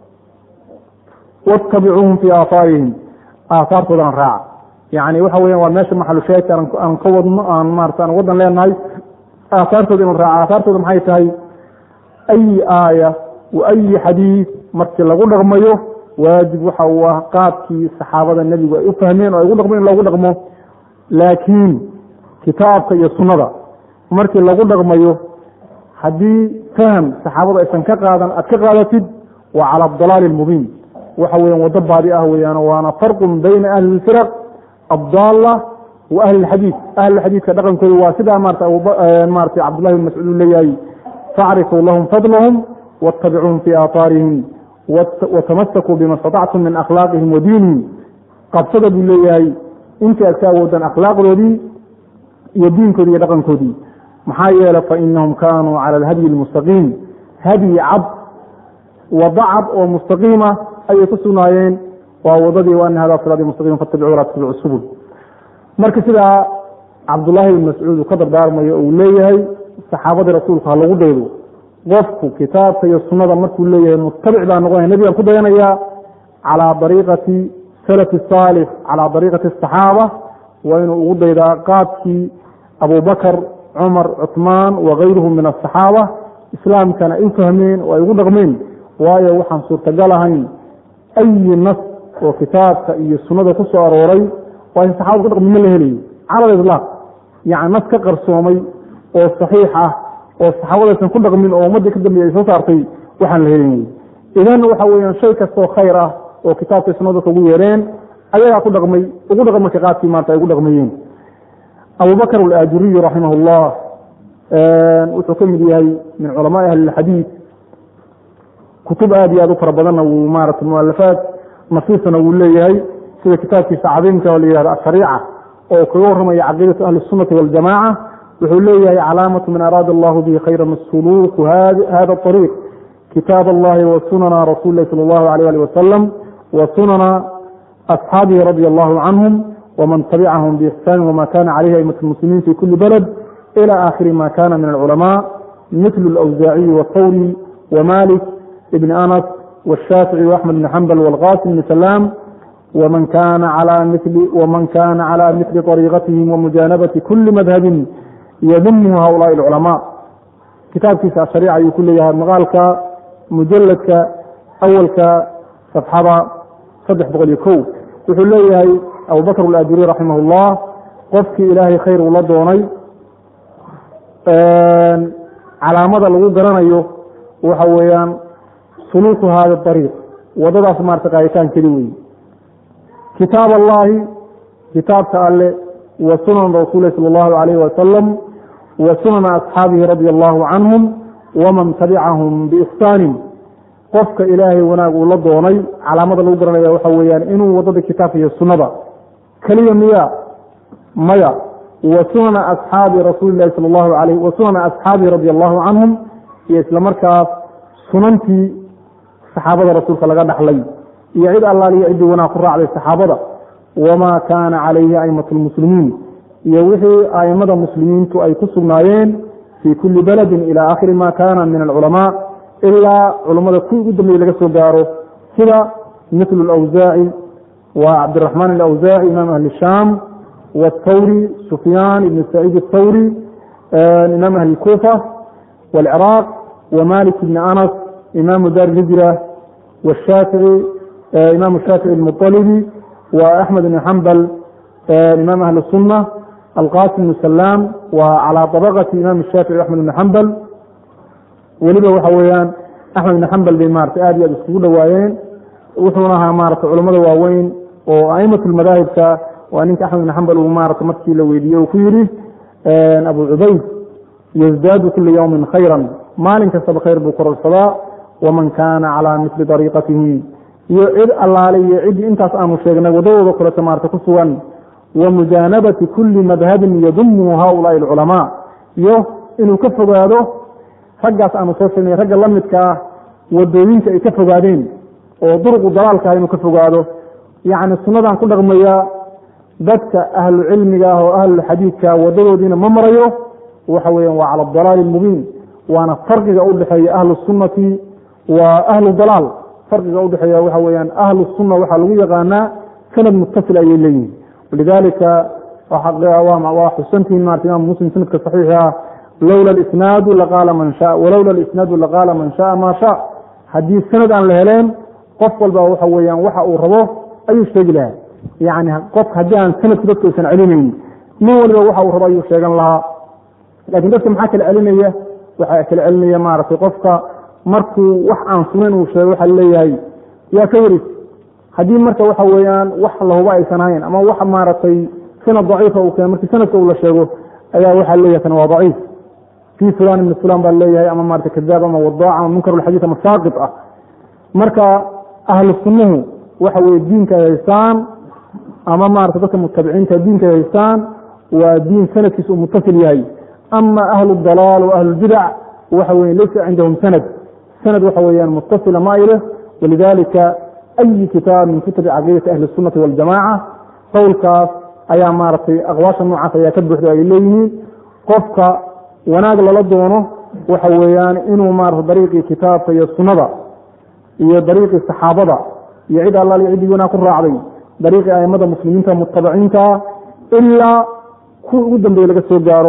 wattabicuuhum fii aahaarihim aahaartoodana raaca yani waxa weyan waa meesha maxalushaahidka aan ka wadno aan maarata aan wadan leenahay aahaartooda inu raaca aahaartooda maxay tahay ayi aaya wa ayi xadiid markii lagu dhaqmayo waajib waxa uu ah qaabkii saxaabada nebigu ay u fahmeen oo ay ugu dhaqmo in loogu dhaqmo laakiin kitaabka iyo sunnada markii lagu dhaqmayo haddii faham saxaabadu aysan ka qaadan aad ka qaadatid waa cala adalaali almubiin waxa weyan waddo baadi ah weeyaan waana farqun bayna ahli lfiraq addaalla wa ahli lxadiid ahlulxadiidka dhaqankooda waa sidaa maarata maarata cabdullahi bin mascuud uu leeyahay facrifuu lahum fadlahum wattabicuuhum fii aahaarihim watamasakuu bima statactum min akhlaaqihim wa diinihim qabsada buu leeyahay intii aad ka awoodaan akhlaaqdoodii iyo diinkoodii iyo dhaqankoodii maxaa yeele fainahum kaanuu cala alhadyi almustaqiim hadyi cad wado cad oo mustaqiima ayay ku sugnaayeen waa wadadii waana hada siraadi mustaqim fattabicu walaa tattabicu subul marka sidaa cabdullaahi bin mascuud uu ka dardaarmayo uu leeyahay saxaabadii rasuulku ha lagu daydo qofku kitaabka iyo sunnada markuu leeyahay mutabic baa noqonaya nebigaan ku dayanayaa calaa dariiqati salafi saalix calaa dariiqati asaxaaba waa inuu ugu daydaa qaabkii abubakar cumar cuثmaan wakayruhum min asaxaaba islaamkana ay u fahmeen oo ay ugu dhaqmeen waayo waxaan suurtagal ahayn ayi nas oo kitaabka iyo sunnada ku soo arooray waa in saxabada ku dhaqmi ma la helayo cala aliطlaaq yani nas ka qarsoomay oo saxiix ah oo saxaabadaysan ku dhaqmin oo ummaddii ka dambeeyay ay soo saartay waxaan la helin idan waxa weeyaan shay kastoo khayr ah oo kitaabka sunnada kugu yeereen ayagaa ku dhaqmay ugu dhaqan marka qaadkii maanta ay ugu dhaqmayeen abubakr alaajuriyu raximah اllah wuxuu ka mid yahay min culamaai ahli اxadiid kutub aad iyo aad u fara badanna wuu maarata mualafaad nasiisana wuu leeyahay sida kitaabkiisa cadiimka oo la yihahdo ashariica oo kaga warramaya caqiidatu ahli الsunati waاljamaca wuxuu leeyahay calaamatu man araada allahu bihi khayra suluuku hada طariiq kitaab allahi wa sunana rasuli lahi salى اllahu alيyh ali wasalam wa sunana asxaabihi radi allahu canhum wman tabicahum bixsani wma kana calayhi aimat اlmuslimiin fi kuli baled ilى aakhiri ma kana min alculamaa mitlu اlawsaaciyi wاthawri wmalik ibn anas wالshaafici وaxmed bn xambal wاlqasim bn salaam wman kana calى mili طariiqatihim wamujaanabati kuli madhabin yadumhu haulaai اlculamaa kitaabkiisa ashariica ayuu ku leeyahay maqaalka mujaladka awalka safxada saddex boqol iyo ko wuxuu leeyahay abubakr alaajuri raximah اllah qofkii ilaahay khayr uu la doonay calaamada lagu garanayo waxa weeyaan suluuku hada ariiq wadadaas maarata qaaditaankeedi wey kitaab allahi kitaabka alle wa sunan rasuuli sal اllahu alayh wasalam wa sunana asxaabihi radi allahu canhum waman tabicahum biixsaanin qofka ilaahay wanaag uu la doonay calaamada lagu garanaya waxa weeyaan inuu wadada kitaabka iyo sunnada keliya miya maya wa sunana asxaabi rasuuli lahi sal allahu alayh wa sunana asxaabihi radi allahu canhum iyo isla markaas sunantii saxaabada rasuulka laga dhaxlay iyo cid allaaliyo ciddii wanaag ku raacday saxaabada wamaa kaana calayhi aimatu lmuslimiin iyo wixii aimada muslimiintu ay ku sugnaayeen fii kuli beledin ila aakhiri ma kana min alculamaa ilaa culummada kuwii ugu dambeeyey laga soo gaaro sida mithlu alawsaaci wa cabdiraxmaan alawsaaci imaam ahli shaam wاthawri sufyaan ibn saciid athawri imaam ahli kufa wاlciraaq wmalik ibn anas imaamu dar hijra washaafici imam shaafici almuطalibi وaxmed ibn xambal imaam ahli الsunة alqasim ibn salaam wa calى طabqati imam الshaafici axmed ibn xambal weliba waxa weeyaan axmed ibn xambal bay maratay aad iyo aad iskugu dhowaayeen wuxuuna ahaa maratay culamada waaweyn oo aimat madaahibka waa ninka axmed ibn xambal uu maarata markii la weydiiyey uu ku yidhi abu cubayd yazdaadu kula ywmi khayra maalin kastaba khayr buu kororsadaa waman kaana calى misli dariiqatihim iyo cid allaale iyo ciddii intaas aanu sheegnay wadadooda kuleta maarata ku sugan wa mujaanabati kuli madhabin yadumu haulaai alculamaa iyo inuu ka fogaado raggaas aanu soo sheegnay ragga la midka ah wadooyinka ay ka fogaadeen oo duruqu dalaalka ah inuu ka fogaado yacni sunnadan ku dhaqmaya dadka ahlu cilmiga ah oo ahlulxadiidka wadadoodiina ma marayo waxa weeyaan waa cala adalaali almubiin waana farqiga u dhexeeya ahlu sunnati wa ahlu dalaal farqiga udhexeeya waxa weyaan ahlu sunna waxaa lagu yaqaanaa sanad mutasil ayay leeyihin walidalika waa xusantihin marata imam muslim sanadka saxiixa ah lowla isnaadu laqaala man sha walowla isnaadu laqaala man shaaa maa sha haddii sanad aan la heleen qof walba waxa weyaan waxa uu rabo ayuu sheegi lahaa yani qof haddii aan sanadku dadka aysan celinayn nin waliba waxa uu rabo ayuu sheegan lahaa lakin dadka maxaa kala celinaya waxaa kala celinaya maaragtay qofka markuu wax aan sunayn uu sheego waxaa leeyahay yaa ka waris haddii marka waxa weeyaan wax lahuba aysan hayn ama wax maaragtay sanad daciifa uu keeno markii sanadka uu la sheego ayaa waxaa leeyahay kan waa daciif fii fulan ibni fulan baa leeyahay ama maarata kadaab ama wadaac ama munkar lxadiid ama saaqit ah marka ahlu sunnuhu waxa weye diinka ay haystaan ama maarata dadka mutabiciinta diinka ay haystaan waa diin sanadkiisa uu mutasil yahay ama ahlu dalaal wa ahlulbidac waxa weye laysa cindahum sanad sanad waxa weeyaan mutasila ma ileh walidalika ayi kitaab min kutubi caqiidati ahli الsunati waاljamaca qowlkaas ayaa maaragtay aqwaasha noocaas ayaa ka buuxda ay leeyihiin qofka wanaag lala doono waxa weeyaan inuu maarata dariiqii kitaabka iyo sunada iyo dariiqii saxaabada iyo cid allaal ciddii wanaag ku raacday dariiqii aimada muslimiinta mutabiciinta ilaa kuwa ugu dambeeye laga soo gaaro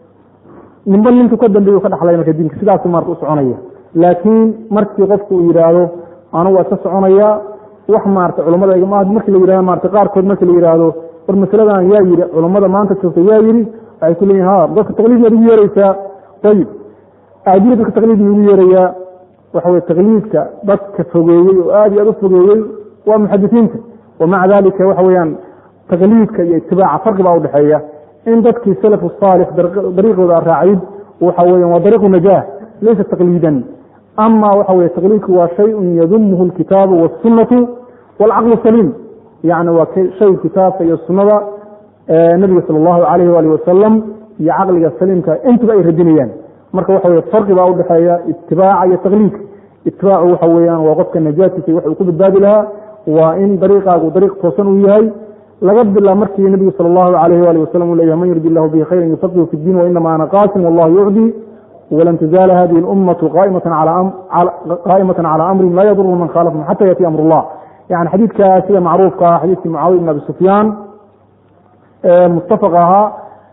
ninba ninku ka dambeey ka dhaxlay marka diinka sidaasu maarata u soconaya laakiin markii qofku uu yidhaahdo anugu waa iska soconaya wax maarata culamada markii la yihahdo marata qaarkood markii la yidhaahdo war masaladan yaa yidhi culammada maanta joogta yaa yidhi waxay ku leeyihin ha dadka taqliid maad ugu yeereysaa ayib aadila dadka taqliid ma ugu yeerayaa waxa weye taqliidka dadka fogeeyey oo aad iyo aad u fogeeyey waa muxadisiinta wamaca dalika waxa weeyaan taqliidka iyo itibaaca farqi baa udhexeeya in dadkii salaf saalix dariiqooda raacayd waxa weyan waa dariiqu najaah laysa taqliidan ama waxa weye taqliidku waa shayun yadumuhu alkitaabu waاsunatu wاlcaqlu saliim yani waa shay kitaabka iyo sunada nabiga sal allahu alayh wali wasalam iyo caqliga saliimka intuba ay radinayaan marka waxa weye farqi baa udhexeeya itibaaca iyo taqliidka itibaacu waxa weeyaan waa qofka najaatiisa wax uu ku badbaadi lahaa waa in dariiqaagu dariiq toosan uu yahay laga bilaa markii nabigu sal allahu alayh wali wasalam uu leyahy man yurdi illahu bihi khayra yufaqihu fi diin wainama ana qaasim wallahu yucdi walan tazaala hadihi اlummatu qaa'imata calى amrin laa yaduru man khaalafahum xata yaأti amr اllah yani xadiidka sida macruufka ah xadiidkii mucaawiya bn abi sufyaan mutafaq ahaa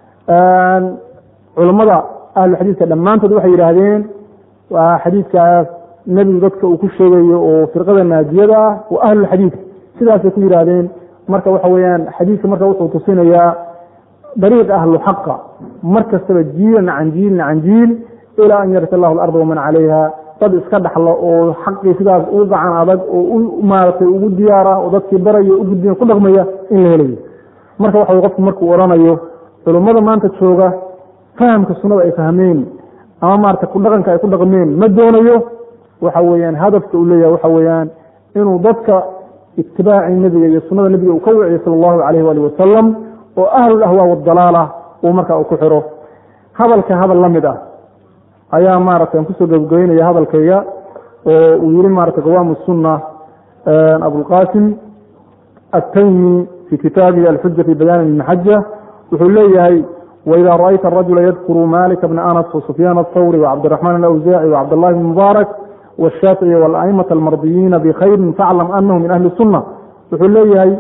culammada ahlu xadiidka dhammaantood waxay yidhaahdeen waa xadiidkaas nebigu dadka uu ku sheegayo oo firqada naajiyada ah waa ahlulxadiidka sidaasay ku yidhaahdeen marka waxa weeyaan xadiidka marka wuxuu tusinayaa dariiq ahlu xaqa mar kastaba jiilan can jiilin can jiil ilaa an yarta allahu alarda waman calayha dad iska dhaxlo oo xaqii sidaas u gacan adag oo u maaratay ugu diyaara oo dadkii baraya u gudbiya ku dhaqmaya in la helayo marka waxa wey qofku markuu odhanayo culummada maanta jooga fahamka sunnada ay fahmeen ama maarata ku dhaqanka ay ku dhaqmeen ma doonayo waxa weeyaan hadafka uu leeyahay waxa weeyaan inuu dadka itibaaci nebiga iyo sunnada nebiga uu ka wiciyo sala allahu calayh waali wasalam oo ahlul ahwaa wadalaala uu marka uu ku xiro hadalka hadal la mid ah ayaa maarata aan kusoo gabagabeynaya hadalkayga oo uu yihi maarata qawaamu sunna abulqasim ataymi fi kitaabihi alxuja fi bayaani ilmaxaja wuxuu leeyahay waida ra'ayta arajula yadkuru malika bna anas wasufyaan athawri wacabdiraxmaan alawsaaci wacabdاllahi bn mubaarak washaafici walaimata almardiyiina bikhayrin faclam anahu min ahli sunna wuxuu leeyahay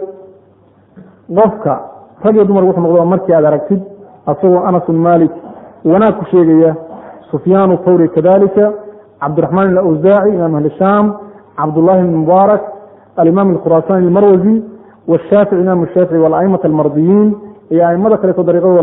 qofka rag iyo dumar wuxuu noqdo markii aad aragtid asagoo anas malik wanaag ku sheegaya sufyaan thawri kadalika cabdiraxmaan alawsaaci imaam ahli shaam cabdullahi bn mubaarak alimaam alkhuraasani almarwazi washaafici imaam shaafici walaimata almardiyiin iyo aimada kaleeto dariiqadooda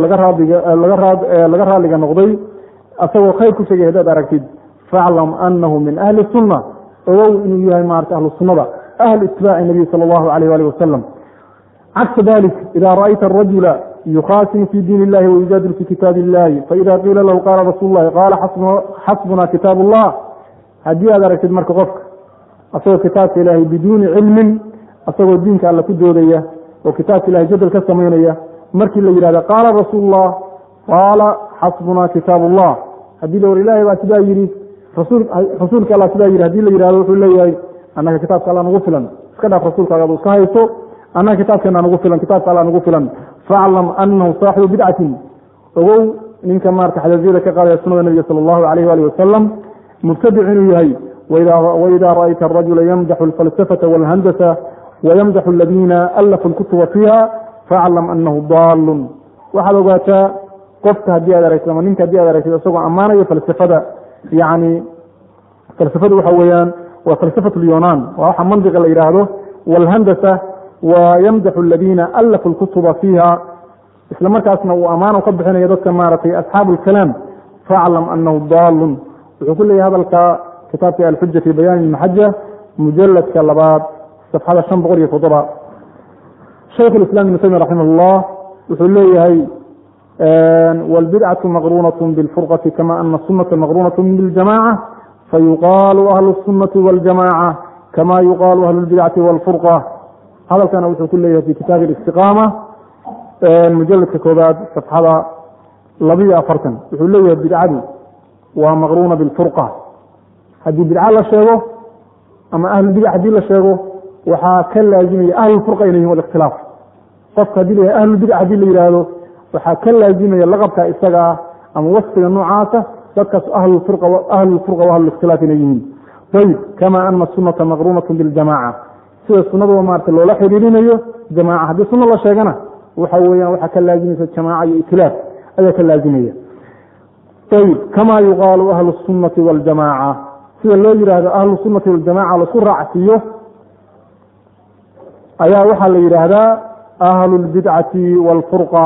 laga raaliga noqday asagoo khayr ku sheegay hadaad aragtid faclam anahu min ahli sunna ogow inuu yahay maarata ahlu sunnada ahl itibaaci nabiy sala allahu alayh alih wasalam cagsa dalik ida ra'ayta arajula yukhasimu fi diin illahi wayujaadilu fi kitaabi illahi faida qiila lahu qaala rasuul lahi qaala xasbuna kitaab allah haddii aad aragtid marka qofka asagoo kitaabka ilaahay biduuni cilmin asagoo diinka alla ku doodaya oo kitaabka ilahay jadal ka samaynaya markii la yidhahda qaala rasuul lah qaala xasbuna kitaab allah haddii la war ilahay baa sidaa yidhi rasuulka alla sidaa yidhi hadii la yidhahdo wuxuu leeyahay annaga kitaabka alla nagu filan iska dhaaf rasuulkaaga adu iska hayso annaga kitaabkeena nagu filan kitaabka alla nagu filan faclam anahu saaxibu bidcatin ogow ninka maarata xadasyada ka qaadaya sunada nabiga sala allahu alayh alih wasalam mubtadic inuu yahay waida ra'ayta arajula yamdaxu alfalsafata walhandasa wayamdaxu aladiina alafu lkutuba fiiha faclam anahu daalun waxaad ogaataa qofka haddii aad aragtid ama ninka haddii aad aragtid isagoo ammaanayo falsafada yani falsafadu waxa weeyaan waa falsafat lyunaan waa waxa mandiqa la yidhaahdo walhandasa wa yamdaxu aladiina alafu lkutuba fiiha isla markaasna uu ammaan ka bixinayo dadka maaragtay asxaabu lkalaam faclam anahu daalun wuxuu ku leeyahay hadalka kitaabka alxuja fi bayaani maxaja mujaladka labaad safxada shan boqol iyo toddoba shaykh islam ibn taymiya raximah llah wuxuu leeyahay wاlbidcaةu maqrunaة bاlfurqaةi kama ana الsunaةa maqrunaة bاljamacة fayuqaalu ahlu الsunaةi wاljamacة kama yuqaalu ahlu اlbidcati wاlfurqة hadalkana wuxuu ku leeyahay fi kitaabi اlistiqaama mujaladka koobaad safxada labiyo afartan wuxuu leeyahay bidcadu waa maqruna bاlfurqa haddii bidca la sheego ama ahlulbidac haddii la sheego waxaa ka laazimaya ahlulfurqa inay yihin wاlاkhtilaaf qofka hadii la ahlulbidac hadii la yihahdo waxaa ka laazimaya laqabka isaga ah ama wasfiga noocaasa dadkaas ahlulfurqa ahlulikhtilaaf inay yihiin ayb kama ana sunata maqrunaة biاljamaca sida sunadua maarata loola xiriirinayo jamaca haddii suno la sheegana waxa weeyaan waxaa ka laazimaysa jamaaca iyo itilaaf ayaa ka laazimaya ayb kama yuqaalu ahlu الsunati wاljamaca sida loo yihahdo ahlu sunati waljamaca laisku raacsiiyo ayaa waxaa la yidhaahdaa ahlu اlbidcati wاlfurqa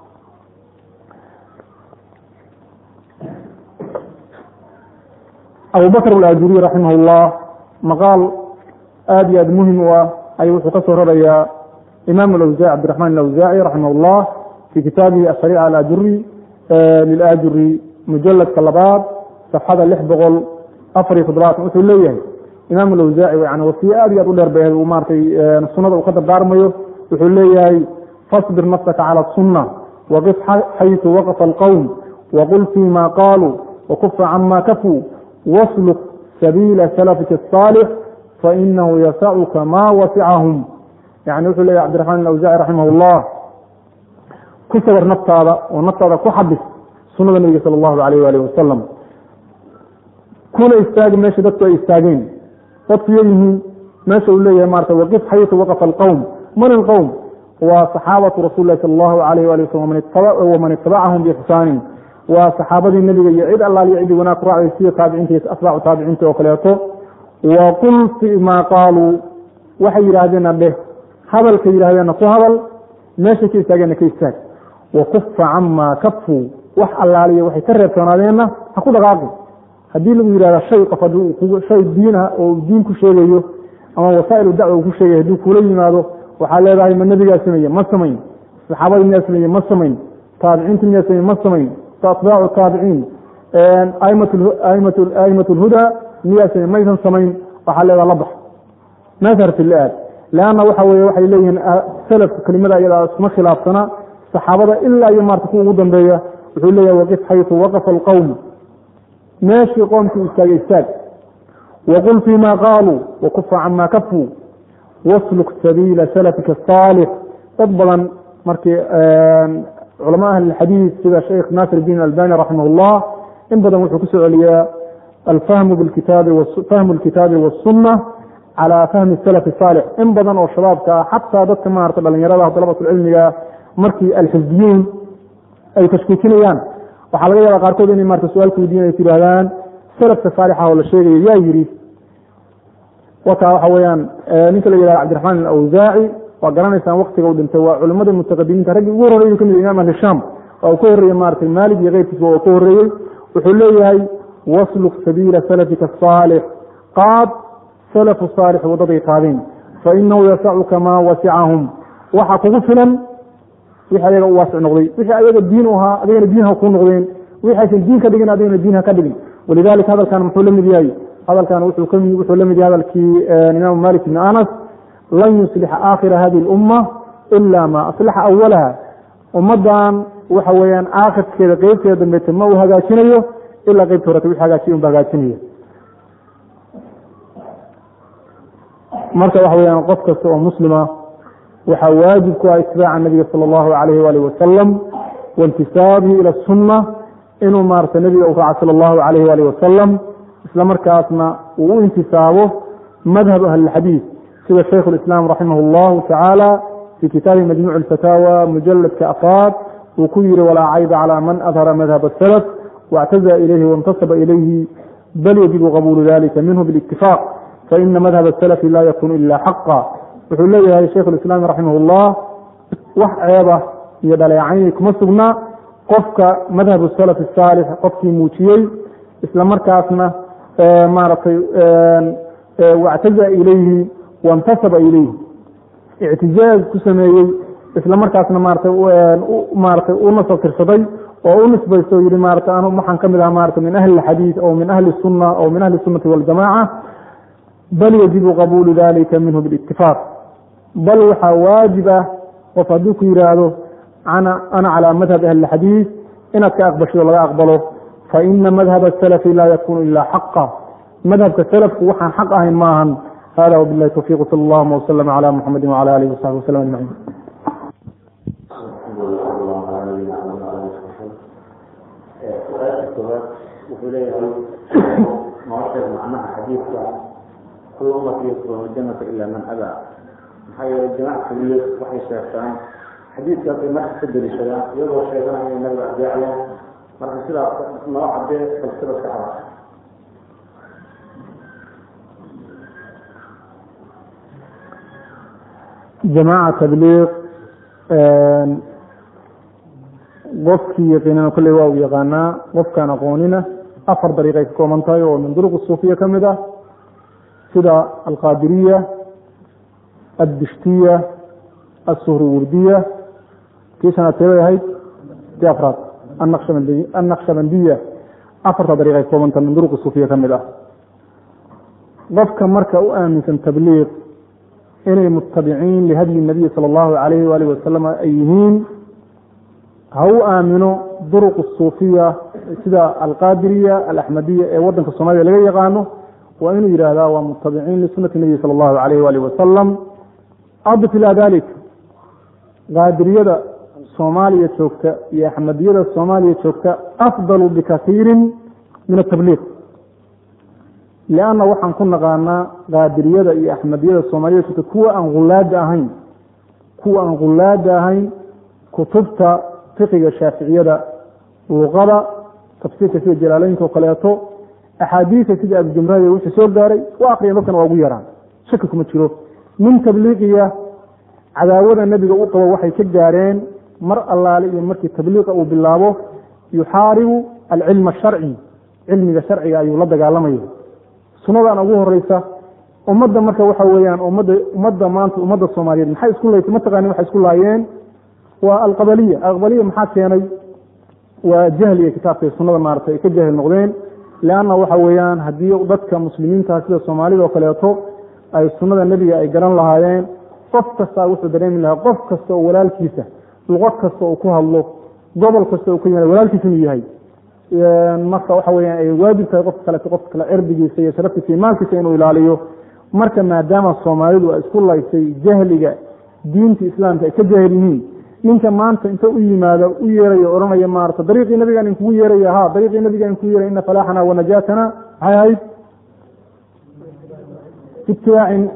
abu bakr alajuriy raximah اllah maqaal aada iyo aad muhim u ah ayuu wuxuu ka soo rarayaa imam awza cabdiraxman alawsaaci raximah اllah fi kitaabihi ashariica alajuri lilaajuri mujaladka labaad safxada lix boqol afar iyo toddobaatan wuxuu leeyahay imaam alawsaaci yani wasiye aad iyo aad u dheer bay uu maaratay sunada uu ka dardaarmayo wuxuu leeyahay fasbir nafsaka cala sunna waqif xaytu waqfa alqowm waqul fima qaaluu wakufa cama kafuu wasluk sabiila salafika الصaalix fainahu yasacuka ma wasicahum yani wuxuu leeyahy cabdiraxman alawsaaci raximah اllah ku sawar naftaada oo naftaada ku xabis sunada nebiga sala allahu alayh alih wasalam kuna istaagi meesha dadku ay istaageen dadku yayihiin meesha uu leeyahay maarata waqif xaytu waqfa alqowm man ilqowm waa saxaabatu rasuli lahi sala allahu alayh ali wasalam waman itabacahum biixsaanin waa saxaabadii nebiga iyo cid allaaliyo cidii wanaag ku raacday sida taabiciinta asbaacu taabiciinta oo kaleeto wa qul fi ma qaaluu waxay yidhaahdeenna dheh hadalka yidhahdeenna ku hadal meeshay ka istaageenna ka istaag wa kufa cama kafuu wax allaaliya waxay ka reebtoonaadeenna ha ku dhaqaaqi haddii lagu yidhahda shay qof hadduu shay diin ah oo diin ku sheegayo ama wasaa'ilu dacwa uu ku sheegay hadduu kula yimaado waxaa leedahay ma nebigaa sameeye ma samayn saxaabadii miyaa sameeye ma samayn taabiciinta miyaa sameeye ma samayn atbaacu taabiciin a'imat lhudaa miyaa samey maysan samayn waxaa leedaha la bax nasarti la-aad leanna waxa weye waxay leeyihiin salafka kelimada iyada iskuma khilaafsana saxaabada ilaa iyo maarta kuwa ugu dambeeya wuxuu leeyahay waqif xaytu waqfa alqowm meeshii qoomkii istaagay istaag waqul fii ma qaaluu wakufa cama kafuu wasluk sabiila salafika asaalix dad badan markii culama ahli xadiid sida sheekh naasir diin albani raximah اllah in badan wuxuu ku soo celiyaa alfahmu bikitaabi fahmu lkitaabi wasunna calaa fahmi salafi saalix in badan oo shabaabka ah xataa dadka maarata dhalinyarada dalabatulcilmiga markii alxisbiyuun ay tashkiikinayaan waxaa laga yaaba qaarkood inay marata su-aalka weydiin ay tidhahdaan salafka saalixa oo la sheegayo yaa yidhi wakaa waxa weyaan ninka la yihahdo cabdiraxmaan alawsaaci waa garanaysaan waktiga u dhintay waa culimada mutaqadimiinta raggii ugu horreeyay kamid imam ahli shaam waa uu ka horreeyey maratay maalig iyo keyrkiisa waa ka horreeyey wuxuu leeyahay wasluk sabiila salafika asaalix qaad salafu saalix wadaday qaadeen fainahu yasacuka maa wasicahum waxa kugu filan wixii ayaga u waasic noqday wixii ayaga diin u ahaa adigana diin ha kuu noqdeen wixii aysan diin ka dhigin adigana diin ha ka dhigin walidalika hadalkan muxuu la mid yahay hadalkan wuxuu la mid yahay hadalkii imaamu malik ibni anas lan yuslixa aakhira hadihi اlumma ila ma aslaxa awalaha ummadan waxa weeyaan aakhirkeeda qeybteeda dambeeta ma uu hagaajinayo ilaa qeybta horeta wixii hagaajiya unba hagaajinaya marka waxa weyaan qof kasta oo muslima waxaa waajib ku ah itibaaca nabiga sala allahu alayhi waalih wasalam waintisaabihi ila sunna inuu maarata nabiga u raaca sala allahu alayhi waalih wasalam isla markaasna uu u intisaabo madhab ahlilxadiid sida shaykhu lislaam raximah allahu tacaala fii kitaabi majmuuc alfataawa mujaladka afaad uu ku yihi walaa cayba calaa man adhara madhab asalaf واعتزى إليه وانتصب إليه بل يجب قبول ذلك منه بالاتفاق فإن مذهب السلف لا يكون إلا حقا wuxuu leeyahay shaykh الإسلام رaحimه الlah wax ceeba iyo dhaleecayn kuma sugna qofka madhab السلف الصاalح qofkii muujiyey isla markaasna maaratay واctazى ilayhi وانtasba ilayhi اctijaaz ku sameeyey isla markaasna maarata maaratay u nasab tirsaday oo u nisbaysto yihi maarata anu waxaan ka mid aha maarata min ahli اxadiiث o min ahli الsuna o min ahli الsunati wاljamaca bal yajibu qabuulu dalika minhu biاlاtifaaq bal waxaa waajib ah qof hadduu ku yihaahdo ana calى madhab ahli اxadiiث inaad ka aqbashido laga aqbalo faina madhab الsalafi laa yakunu ila xaqa madhabka salafku waxaan xaq ahayn maahan hada wbilahi towfiq sal اllahuma wslm عlى muxamadi wعlى alihi وsaxbi wslm ajmaciin wuxuu leeyahay nolosheed macnaha xadiidka kul ummati yadkhuluna janata ilaa man abaa maxaa yeele jamac keliya waxay sheegtaan xadiidkaasay marka ka deliishadaan iyagoo sheeganaya inay nabiga adeecayaan marka sidaas noo cadee bal sidaas ka caba jamaaca tabliiq qofkii yaqiinana kolley waa u yaqaanaa qofkaan aqoonina afar dariiqay ka kooban tahay oo min duruq suufiya ka mid ah sida alqaadiriya addishtiya asuhriwurdiya kii shanaad teebay ahayd tii afraad annaqshabandiya afarta dariiqay ka kooban tahay min duruq suufiya ka mid ah qofka marka u aaminsan tabliiq inay mutabiciin lihadyi nabiyi sala allahu alayhi waalihi wasalam ay yihiin ha u aamino duruq suufiya sida alqaadiriya alaxmadiya ee wadanka soomaliya laga yaqaano waa inuu yidhaahdaa waa mutabiciin lisunati nabiyi sala allahu alayh waalihi wasalam adif ilaa dalik qaadiriyada soomaaliya joogta iyo axmadiyada soomaaliya joogta afdalu bikaiirin min atabliiq lianna waxaan ku naqaanaa qaadiriyada iyo axmadiyada soomaaliya joogta kuwa aan hulaada ahayn kuwa aan hulaada ahayn kutubta fiqiga shaaficiyada luqada tafsiirka sida jalaalooyinka oo kaleeto axaadiisa sida abujamrahada wixii soo gaaray waa akriyan dadkana waa ugu yaraan shaki kuma jiro nin tabliiqiya cadaawada nebiga u qabo waxay ka gaareen mar allaale iyo markii tabliiqa uu bilaabo yuxaaribu alcilma asharci cilmiga sharciga ayuu la dagaalamaya sunnadan ugu horeysa ummadda marka waxa weeyaan ummadda ummadda maanta ummadda soomaaliyeed maxay isku laytay mataqaani waxay isku laayeen waa alqabaliya alqabaliya maxaa keenay waa jahliga kitaabka sunada maarata ay ka jahil noqdeen leanna waxa weeyaan haddii dadka muslimiinta sida soomaalida oo kaleeto ay sunada nebiga ay garan lahaayeen qof kasta wuxuu dareemi lahaa qof kasta oo walaalkiisa luqo kasta uu ku hadlo gobol kasta uu ka yimaado walaalkiisa inuu yahay marka waxa weyaan ay waajib tahay qofka kaleeto qofka kale cirdigiisa iyo sharaftiisa iyo maalkiisa inuu ilaaliyo marka maadaama soomaalidu ay isku laysay jahliga diinta islaamka ay ka jahil yihiin ninka maanta inta u yimaado u yeerayo ohanaya maarata dariiqii nabigaan inkugu yeeraya ha dariiqii nabigaan inkugu yeeray ina falaaxana wanajaatana maxay ahayd ibtidaacin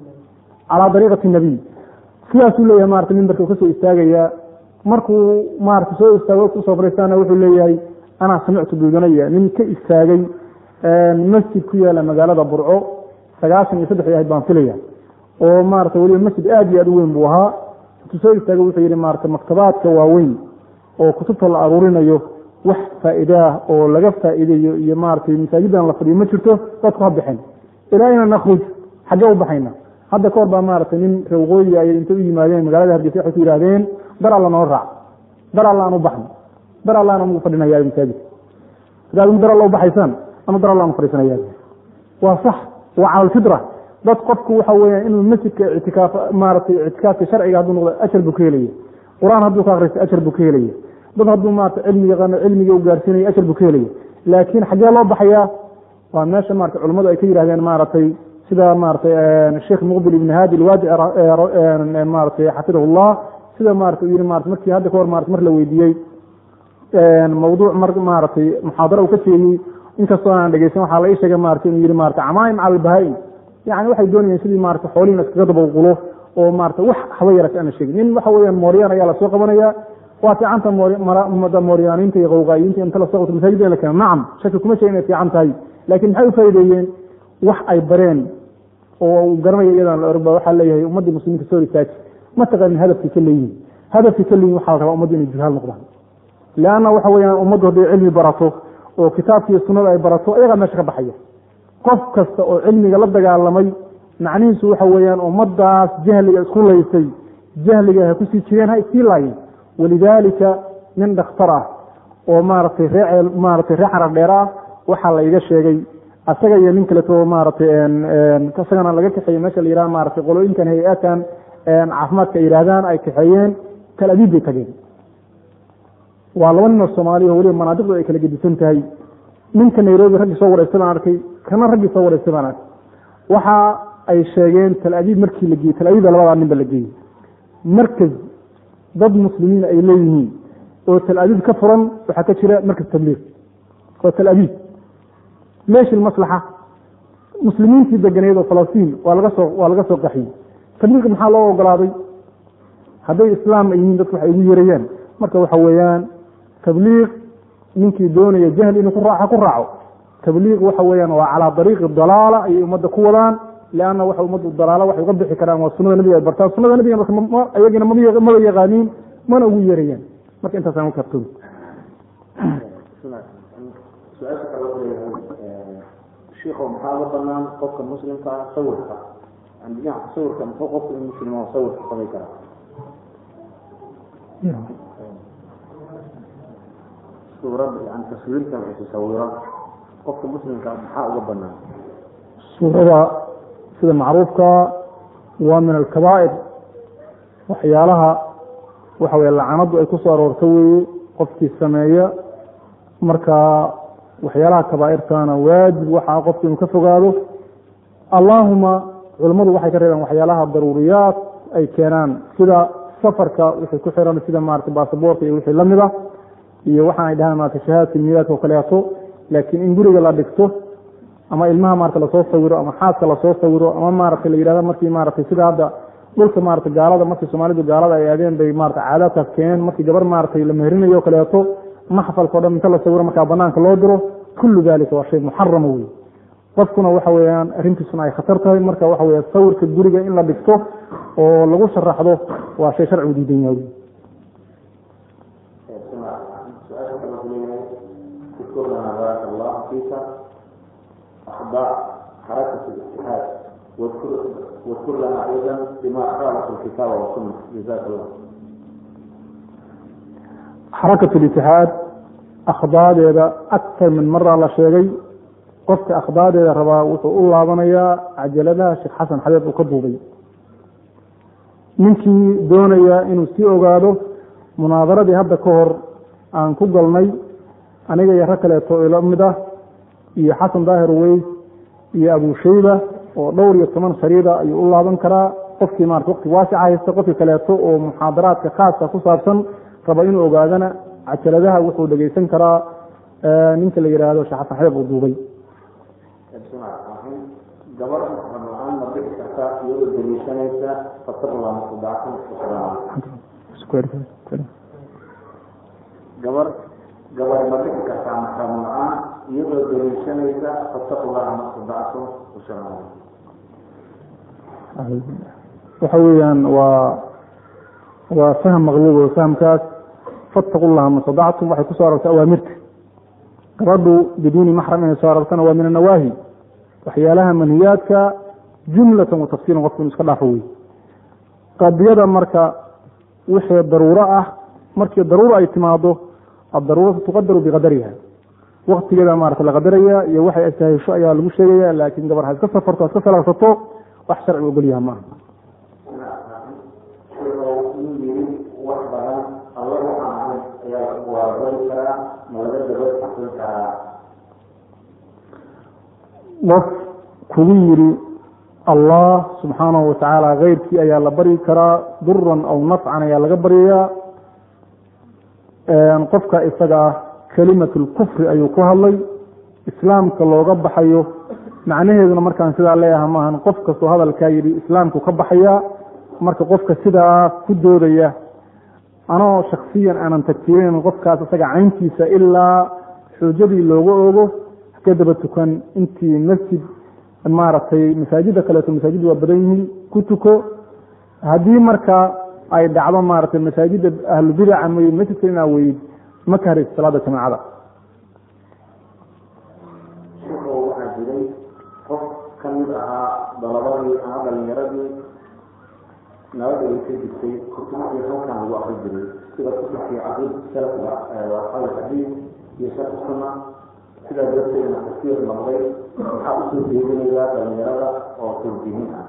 calaa dariiqati nabiy sidaasuu leeyahay marata mimbarka kasoo istaagaya markuu maarata soo istaago kusoo fariistaana wuxuu leeyahay anaa samictu duudanaya nin ka istaagay masjid ku yaala magaalada burco sagaashan iyo saddex ahayd baan filaya oo maarata weliba masjid aada iyo aad u weyn buu ahaa intuu soo istaagay wuxuu yihi maarata maktabaadka waaweyn oo kutubta la aruurinayo wax faa'iidaah oo laga faa'iideeyo iyo maaratay masaajidan la fadhiyo ma jirto dadku ha bixin ilaa ina nakhruj xaggee u baxayna hadda kahor baa maaragtay nin reewqooyi ay intay u yimaadeen magaalada hargeysa waxay ku yidhahdeen dar alla noo raac dar alla aan u baxno dar alla aan ugu fadhinaya masaajid sidaad dar alla u baxaysaan ama dar alla aan u fadhiisanaya waa sax waa cala alfitra dad qofku waxa weeyaan inuu masjidka ictikaaf maaragtay ictikaafka sharciga hadduu noqdo ajar buu ka helaya qur-aan hadduu ka akristo ajar buu ka helaya dad hadduu maarata cilmi yaqaano cilmiga u gaarsiinayo ajar buu ka helaya laakiin xaggee loo baxayaa waa meesha marata culimmadu ay ka yidhahdeen maaragtay sida maratay sheekh muqbil ibn hadi alwaadi maratay xafidahu llah sida marata u yihi marata markii hadda kahor marata mar la weydiiyey mawduuc mar maaragtay muxaadaro uu ka jeeyey inkastoo aan dhegeysan waxaa la ii sheegay marata inuu yihi marata camaaim cala albahaa-im yani waxay doonayeen sidii marata xoolihiina iskaga dabawqulo oo marata wax haba yarata aana sheegin nin waxa weeyaan mooryaan ayaa lasoo qabanaya waa fiicanta mooryaaniinta iyo qawqaayiinta inta lasoo qabto masaajida la keeno nacam shaki kuma sheegin inay fiican tahay laakiin maxay u faa'ideeyeen wax ay bareen oo uu garanaya iyadan la orba waxaa leeyahay ummaddii muslimiinta soo ritaaji ma taqaanin hadafkii ka leeyihin hadafkii ka leeyihin waxaa la rabaa ummaddu inay juhaal noqdaan leanna waxa weeyaan ummaddu hadday cilmi barato oo kitaabkiiyo sunnada ay barato ayagaa meesha ka baxaya qof kasta oo cilmiga la dagaalamay macnihiisu waxa weeyaan ummaddaas jahliga isku laysay jahliga ha kusii jireen ha iskii laayeen walidaalika nin dhakhtar ah oo maaragtay ree maaratay ree xarar dheer ah waxaa la iga sheegay asaga iyo nin kaleto maaragtay isagana laga kaxeeye meesha la yihah maratay qolooyinkan hay-aadkan caafimaadka ay yidhahdaan ay kaxeeyeen tal abiib bay tageen waa laba nin oo soomaaliya oo weliba manaadiqdu ay kala gedisan tahay ninka nairobi raggii soo wareystay baan arkay kana raggii soo wareystay baan arkay waxa ay sheegeen tal abiib markii la geeyey tal abiibba labadaa ninba la geeyey markaz dad muslimiin ay leeyihiin oo tal abiib ka furan waxaa ka jira markaz tabliiq oo tal abiib meeshi maslaxa muslimiintii deganeed oo falastiin waa laga soo waa laga soo qaxiyey tabliiq maxaa loo ogolaaday hadday islaam ay yihiin dadku waxay ugu yeerayaan marka waxa weeyaan tabliiq ninkii doonaya jahli inuu ku raaco ku raaco tabliiq waxa weeyaan waa calaa dariiqi dalaala ayay ummadda ku wadaan leanna waxa ummaddu dalaala waxay uga bixi karaan waa sunada nabiga ay bartaan sunada nabiga ayagina maba yaqaaniin mana ugu yeerayaan marka intaasaan u kartoobi su-aasha kale wuxuu leeyahay shiikhow maxaa uga banaan qofka muslimka ah sawirka yani dhinaca sawirka muxuu qofka in muslim oo sawirka samay karaa suurad yani taswiirta wuxuu sawiro qofka muslimka maxaa uga banaan suurada sida macruufka waa min alkabaa'ir waxyaalaha waxa weye lacanadu ay ku soo aroorto weeye qofkii sameeya marka waxyaalaha kabaa'irtana waajib waxaa qofku inuu ka fogaado allaahuma culammadu waxay ka reebeen waxyaalaha daruuriyaad ay keenaan sida safarka wixii ku xiran sida maarata baasaboorka iyo wixii lamid ah iyo waxaan ay dhahaan maarata shahaadka miilaadka oo kaleeto laakiin in guriga la dhigto ama ilmaha maarata lasoo sawiro ama xaaska lasoo sawiro ama maarata la yidhahdo markii maarata sida hadda dhulka maarata gaalada markii soomaalidu gaalada ay aadeen bay maarata caadaadkaas keeneen markii gabar maarata la meherinayo o kaleeto maxfalka o dhan inta la sawiro markaa banaanka loo diro kullu dalika waa shay muxarama wey qofkuna waxa weeyaan arrintiisuna ay khatar tahay marka waxa weya sawirka guriga in la dhigto oo lagu sharaxdo waa shay sharcigu diidan yahay su-aasha kale wuxuu leeyahay اذكر لنا بارك الله فيك أخبار حركة الاجتهاد واذكر واذكر لنا أيضا بما خالف الكتاب والسنة جزاك الله xarakat litixaad akhdaadeeda aktar min mara la sheegay qofka akhdaadeeda rabaa wuxuu u laabanayaa cajaladaha sheekh xasan xabeeb uu ka duubay ninkii doonaya inuu sii ogaado munaadaradii hadda ka hor aan ku galnay aniga iyo rag kaleeto ila mid ah iyo xasan daahir weys iyo abu shayba oo dhowr iyo toban shariida ayuu u laaban karaa qofkii maarata waqti waasica haysta qofkii kaleeto oo muxaadaraadka khaaska ku saabsan raba inuu ogaadana cajaladaha wuxuu dhegeysan karaa ninka la yidhaahdo sheekh xasan xabeeb uu duubay sunaad ahayn gabar maxram la-aan ma bixi kartaa iyadoo daliishanaysa fataqla mustadacatan gabar gabar ma bixi kartaa maxram la-aan iyadoo daliishanaysa fataqlaha mustadacatan usalaam waxa weeyaan waa waa fahm maqluub oo fahamkaas fattaqu llaha mastadactum waxay kusoo arortay awaamirta gabadhu biduuni maxram inay soo arortana waa min anawaahi waxyaalaha manhiyaadka jumlatan wa tafsiilan qofku inu iska dhaafo wey qadiyada marka wixii daruuro ah markii daruuro ay timaado addaruuratu tuqadaru biqadariha waktigeeda maarata la qadaraya iyo waxay astahesho ayaa lagu sheegaya laakiin gabar ha iska safarto ha iska salaarsato wax sharci ogolyaha maaha yiri wax badan alla waxaan ahayn ayaa waabari karaa ma laga daba aqrin karaa qof kugu yiri allah subxaanahu watacaala keyrkii ayaa la baryi karaa duran aw nafcan ayaa laga baryayaa qofka isaga ah kelimat lkufri ayuu ku hadlay islaamka looga baxayo macnaheeduna markaan sidaa leeyaha maahan qof kastoo hadalkaa yidhi islaamku ka baxaya marka qofka sidaa ku doodaya anoo shaksiyan aanan tagtirin qofkaas isaga cayntiisa ilaa xuujadii looga ogo ka daba tukan intii masjid maaragtay masaajida kaleeto masaajid waa badan yihiin ku tuko haddii marka ay dhacdo maaragtay masaajida ahlubidaca may masjidka inaa weyd ma ka haraysa salaada jamaacada shiko waxaa jiray qof ka mid ahaa dalabadii ama dhalinyaradii nabada ay ka jirtay kutubtii halkan lagu akri jiray sida kutubkii caqid salafka asxaab alxadiid iyo sharx sunna sidaa darteedna tafsiir noqday waxaa usoo jeedinaya dhalinyarada oo tawjiihin ah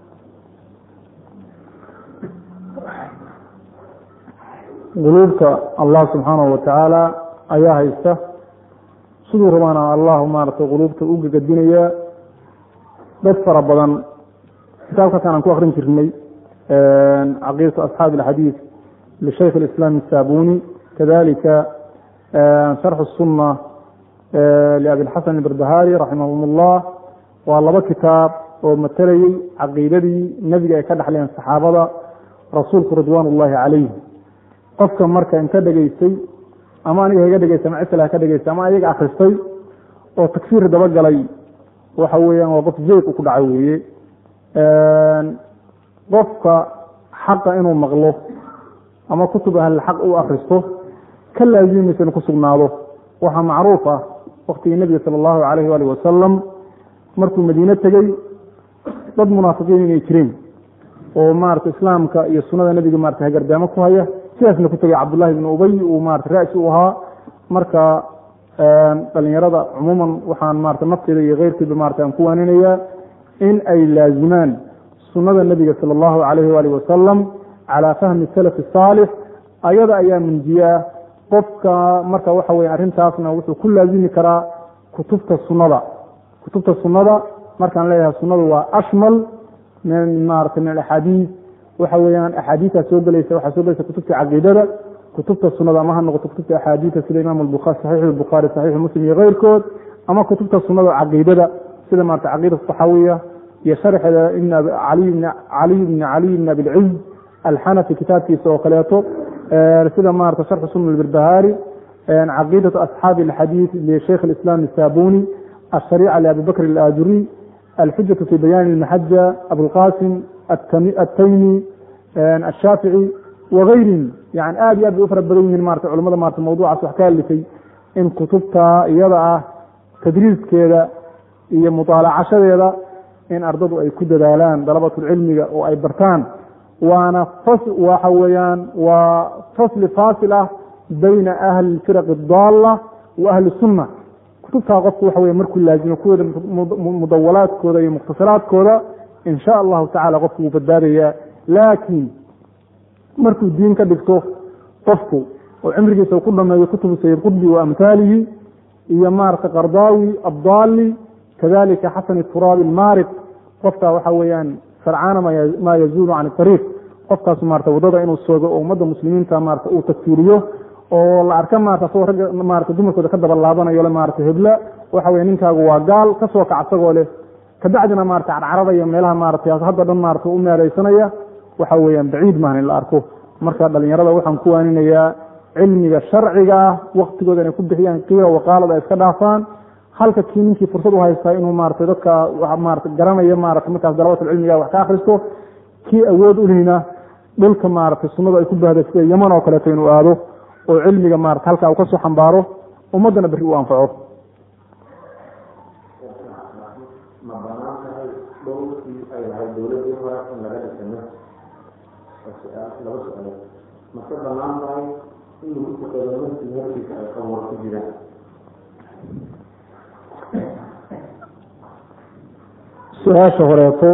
quluubta allah subxaanahu watacaala ayaa haysta siduu rabaana allahu maaragtay quluubta u gagadinaya dad fara badan kitaabkaasaan aan ku akrin jirnay caqiidatu asxaabi alxadiid lishaykh alislaam asaabuni kadalika sharxu sunna liabilxasan albarbahari raximahum ullah waa laba kitaab oo matalayey caqiidadii nebiga ay ka dhexleen saxaabada rasuulku ridwaan ullaahi calayh qofka marka inka dhegaystay ama aniga haga dhegeysta ama cisla haka dhegeysta ama ayaga akristay oo takfiir dabagalay waxa weeyaan waa qof zeyq u ku dhacay weeye qofka xaqa inuu maqlo ama kutub ahli xaq u akristo ka laazimaysa inu ku sugnaado waxaa macruuf ah waktigii nebiga sala allahu calayhi waalih wasalam markuu madiine tegey dad munaafiqiin inay jireen oo maarata islaamka iyo sunada nebiga marata hagardaamo ku haya sidaasna ku tegay cabdullahi ibnu ubay uu marata ra-si u ahaa marka dhalinyarada cumuuman waxaan marata nafteeda iyo keyrkiiba marata aan ku waaninayaa in ay laazimaan sunada nebiga sala allahu calayhi waalih wasalam calaa fahmi salafi saalix ayada ayaa munjiyaa qofka marka waxa weya arrintaasna wuxuu ku laazimi karaa kutubta sunada kutubta sunada markaan leeyahay sunadu waa ashmal min maarata min alaxaadiis waxa weeyaan axaadiitaa soo gelaysa waxaa soo gelaysa kutubta caqiidada kutubta sunada ama ha noqoto kutubta axaadiita sida imaam albukhari saxiixu lbukhaari saxiixu muslim iyo keyrkood ama kutubta sunada caqiidada sida maarata caqiida saxaawiya iyo sharxeeda ibn caliy bn caliy bni caliy bn abilciz alxanafi kitaabkiisa oo kaleeto sida maarata sharxu sunna albirbahaari caqiidatu asxaabi alxadiid lishaykh alislaam asaabuni ashariica liabi bakr alaajuri alxujatu fi bayaani almaxaja abulqasim ataymi ashaafici wagayrin yani aad iyo aad bay u fara badan yihiin marata culamada marata mawduucaas wax ka hadlisay in kutubta iyada ah tadriiskeeda iyo mutaalacashadeeda in ardadu ay ku dadaalaan dalabatulcilmiga oo ay bartaan waana waxa weeyaan waa fasli faasil ah bayna ahli firaq daalla wa ahli sunna kutubtaa qofku waxa wey markuu laazimo kuwooda mudawalaadkooda iyo mukhtasaraadkooda in sha allahu tacala qofku wuu badbaadayaa laakiin markuu diin ka dhigto qofku oo cimrigiisa ku dhameeyo kutubu sayid qudbi wa amhaalihi iyo maarata qardaawi abdaali kadalika xasan turaabi ilmaariq qofka waxa weeyaan sarcaana maa yazuulu can ariiq qofkaas maarata wadada inuu soogo oo ummadda muslimiinta maarata uu tagfiiriyo oo la arka maarata asagoo ragga maarata dumarkooda ka daba laabanayo le maarata hebla waxa weye ninkaagu waa gaal kasoo kac asagoo leh kabacdina maarata carcarada meelaha maarata hadda dhan maarata u meereysanaya waxa weeyaan baciid maahan in la arko marka dhalinyarada waxaan ku waaninayaa cilmiga sharciga ah waktigooda inay ku bixiyaan qiila waqaalad ay iska dhaafaan halka kii ninkii fursad u haystaa inuu maarata dadka maarata garanaya maarata markaas dalabatul cilmiga wax ka akhristo kii awood ulihina dhulka maarata sunnadu ay ku baahda sida yaman oo kaleeto inuu aado oo cilmiga maarata halkaa uu kasoo xambaaro ummaddana berri u anfaco ma banaan tahay dhowrkii ay lahayd dowladii hore in laga dhisano laba su-aalood mase banaan tahay in lagu tukado masjid hortiisa ay qabuur ku jiraan su-aasha horeeto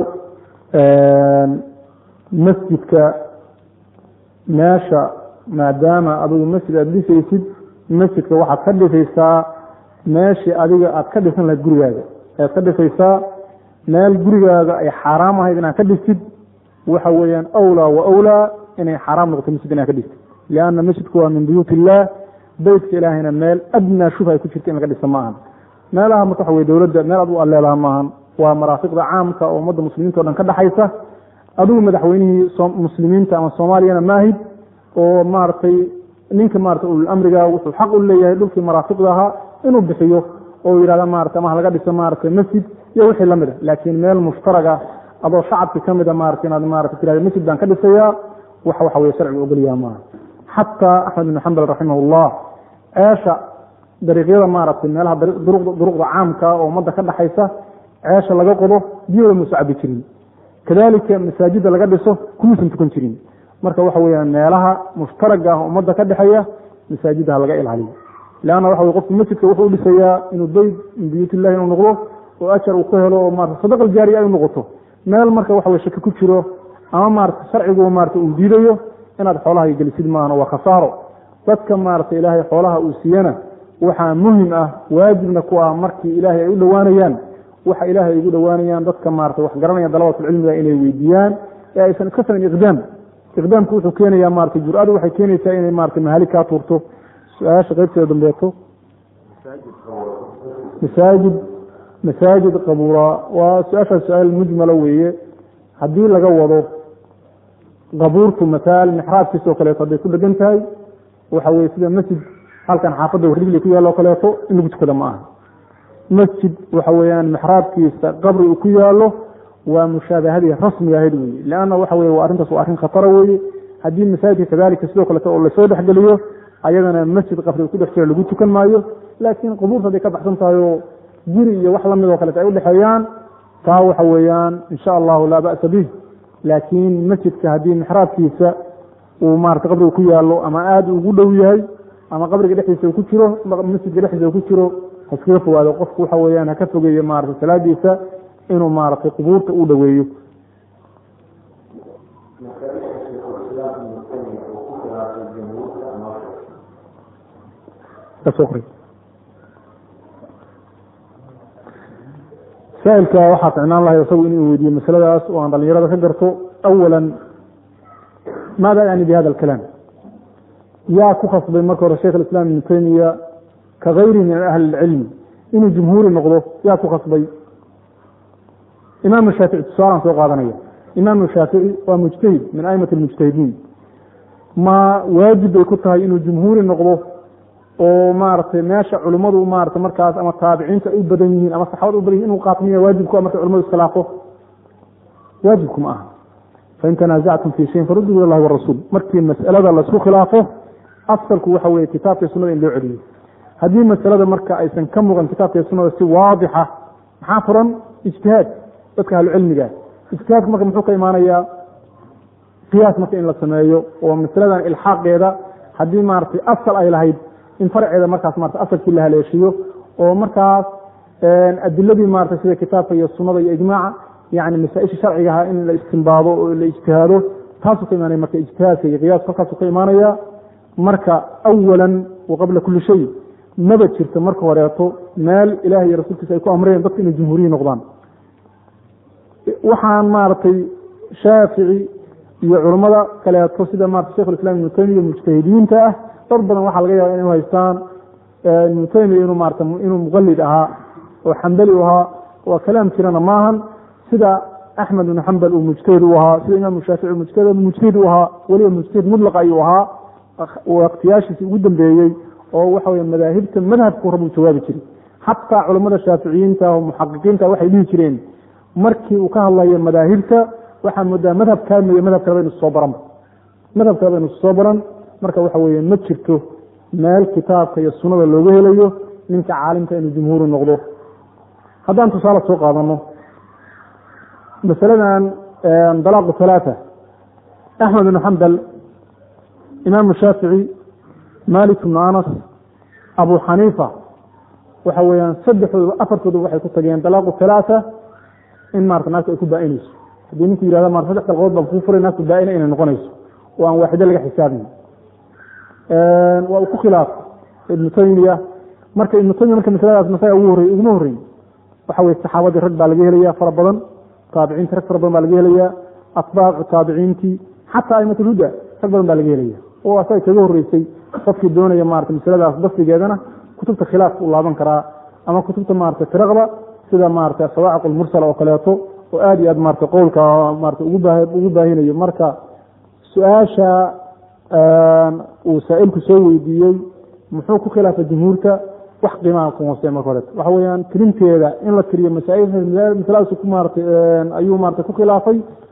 masjidka meesha maadaama adigu masjid aada dhisaysid masjidka waxaad ka dhisaysaa meeshii adiga aad ka dhisan lahayd gurigaaga ayaad ka dhisaysaa meel gurigaaga ay xaaraam ahayd inaad ka dhistid waxa weeyaan awlaa wa awlaa inay xaaraam noqoto masjid inaad ka dhistid lianna masjidku waa min buyuut illaah beytka ilaahayna meel adnaa shubha ay ku jirta in laga dhisa ma ahan meelaha marka waxa weye dowladda meel ad u alleelaha maahan waa maraafiqda caamka oo ummadda muslimiinta o dhan ka dhexaysa adigu madaxweynihii muslimiinta ama soomaaliyana maahid oo maaragtay ninka maarata ululamriga wuxuu xaq u leeyahay dhulkii maraafiqda ahaa inuu bixiyo oo yihahda maarata ama laga dhiso maarata masjid iyo wixii lamid a laakiin meel mushtaraga adoo shacabki kamida maarata inaad maarata tirahda masjid baan ka dhisayaa wax waxa weye sharcigu ogolyaha maaha xataa axmed ibn xambal raximahullah ceesha dariiqyada maaragtay meelaha duruqda caamka oo ummadda ka dhexaysa ceesha laga qodo biyooda muusa cabi jirin kadalika masaajida laga dhiso kumuusan tukan jirin marka waxa weyaan meelaha mushtaraga ah ummadda ka dhexeeya masaajidda ha laga ilaaliyo leanna waxa wey qofku masjidka wuxuu dhisayaa inuu beyt min buyuut illahi inuu noqdo oo ajar uu ka helo oo maarata sadaqa aljaariya ay noqoto meel marka waxa wey shaki ku jiro ama maarata sharcigu maarata uu diidayo inaad xoolaha gelisid maahan waa khasaaro dadka maarata ilaahay xoolaha uu siiyana waxaa muhim ah waajibna ku ah markii ilaahay ay u dhowaanayaan waxa ilaahay ugu dhowaanayaan dadka maarata wax garanaya dalabatulcilmiga inay weydiiyaan ee aysan iska samayn iqdaam iqdaamku wuxuu keenayaa maarata jur-adu waxay keenaysaa inay maarata mahali kaa tuurto su-aasha qaybteeda dambeeto masaajid masaajid qabuura waa su-aashaas su-aal mujmalo weeye haddii laga wado qabuurtu mataal mixraabkiis oo kaleeto hadday ku dhegan tahay waxa weye sida masjid halkan xaafadda wardigli ku yaalo o kaleeto in lagu tukada ma aha masjid waxa weeyaan mixraabkiisa qabri uu ku yaalo waa mushaabahadii rasmiga ahayd weye leanna waxa weye waa arrintaas waa arrin khatara weeye haddii masaajidka kadalika sidoo kaleeto oo lasoo dhexgeliyo ayadana masjid qabri ku dhex jira lagu tukan maayo laakiin qubuurta hadday ka baxsan tahay oo guri iyo wax lamid oo kaleeto ay udhexeeyaan taa waxa weeyaan insha allahu laa ba'sa bih laakiin masjidka haddii mixraabkiisa uu maarata qabriga ku yaalo ama aada ugu dhow yahay ama qabriga dhexdiisa uu ku jiro masjidka dhexdiisa uu ku jiro ha iskaga fogaado qofku waxa weeyaan ha ka fogeeyo maarata salaadiisa inuu maaragtay qubuurta u dhoweeyo saailka waxaa ficnaan lahay isagu inuu weydiiyo masaladaas oo aan dhalinyarada ka garto awala maada yani bi hada alkalaam yaa ku khasbay marka hore sheikh islam ibnu taymiya ka gayrihi min ahli ilcilmi inuu jumhuuri noqdo yaa ku khasbay imaam shaafici tusaalaan soo qaadanaya imaam shaafici waa mujtahid min aimati lmujtahidiin ma waajib bay ku tahay inuu jumhuuri noqdo oo maaragtay meesha culimmadu maarata markaas ama taabiciinta ay u badan yihiin ama saxabada u badan yihin inuu qaato miya waajibku marka culimadu iskhilaafo waajibku ma aha fain tanaasactum fi shayin faruduu ila llahi warasuul markii mas'alada laisku khilaafo asalku waxa weye kitaabka sunada in loo celiyo haddii masalada marka aysan ka muuqan kitaabka sunada si waadixa maxaa furan ijtihaad dadka ahlucilmiga ijtihaadku marka muxuu ka imaanayaa qiyaas marka in la sameeyo oo masaladan ilxaaqeeda haddii maaragtay asal ay lahayd in farceeda markaas marata asalkii la haleeshiyo oo markaas adiladii maarata sida kitaabka iyo sunada iyo ijmaaca yani masaaisha sharcigaha in la istimbaado oo la ijtihaado taasuu ka imaanaya marka ijtihaadka iyo qiyaasku halkaasuu ka imaanaya marka awalan wa qabla kuli shay maba jirto marka horeeto meel ilaah iyo rasuulkiisa ay ku amreen dadka inay jumhuuriyi noqdaan waxaan maaragtay shaafici iyo culammada kaleeto sida maarata shekh islam ibnu taymiya mujtahidiinta ah dad badan waxaa laga yaaba inay haystaan ibnu taymiya inuu maarata inuu muqalid ahaa oo xambali u ahaa waa kalaam jirana maahan sida axmed ibnu xambal uu mujtahid u ahaa sida imaam shaafici mujtahid mujtahid u ahaa weliba mujtahid mudlaqa ayuu ahaa waqtiyaashiisi ugu dambeeyey oo waxa weye madaahibta madhabku rabuu jawaabi jiray xataa culamada shaaficiyiinta oo muxaqiqiinta waxay dhihi jireen markii uu ka hadlayo madaahibta waxaa moodaa madhab kaamiyo madhab kale baynu soo baran madhab kale baynu soo baran marka waxa weye ma jirto meel kitaabka iyo sunada looga helayo ninka caalimka inuu jumhuuru noqdo haddaan tusaale soo qaadano masaladan dalaaqu halaata axmed ibnu xambal imaamu shaafici malik ibnu anas abu xaniifa waxa weeyaan saddexdooda afartooda waxay ku tageen dalaaqu halaata in maarata naagta ay ku baa-inayso haddii ninku yihahda maarata saddex dalqood baan kuu furay naagtu baa-ina inay noqonayso oo aan waaxido laga xisaabin waa uu ku khilaafay ibnu taymiya marka ibnu taymiya marka masaladaas masaga ugu horrey uguma horreyn waxa weye saxaabadii rag baa laga helaya fara badan taabiciinti rag fara badan baa laga helaya atbaacu taabiciintii xataa aimatulhuda rag badan baa laga helaya oo asaga kaga horreysay qofkii doonaya maarata masaladaas basrigeedana kutubta khilaafka u laaban karaa ama kutubta maarata firaqda sida maarata sawaaciq lmursal oo kaleeto oo aada iyo aad maarata qowlka maarata ugu baa ugu baahinayo marka su-aasha uu saa-ilku soo weydiiyey muxuu ku khilaafay jumhuurta wax qiimaha ku hoose marka hore waxa weeyaan tirinteeda in la tiriyo masaail masaladaas ku maarata ayuu maarata ku khilaafay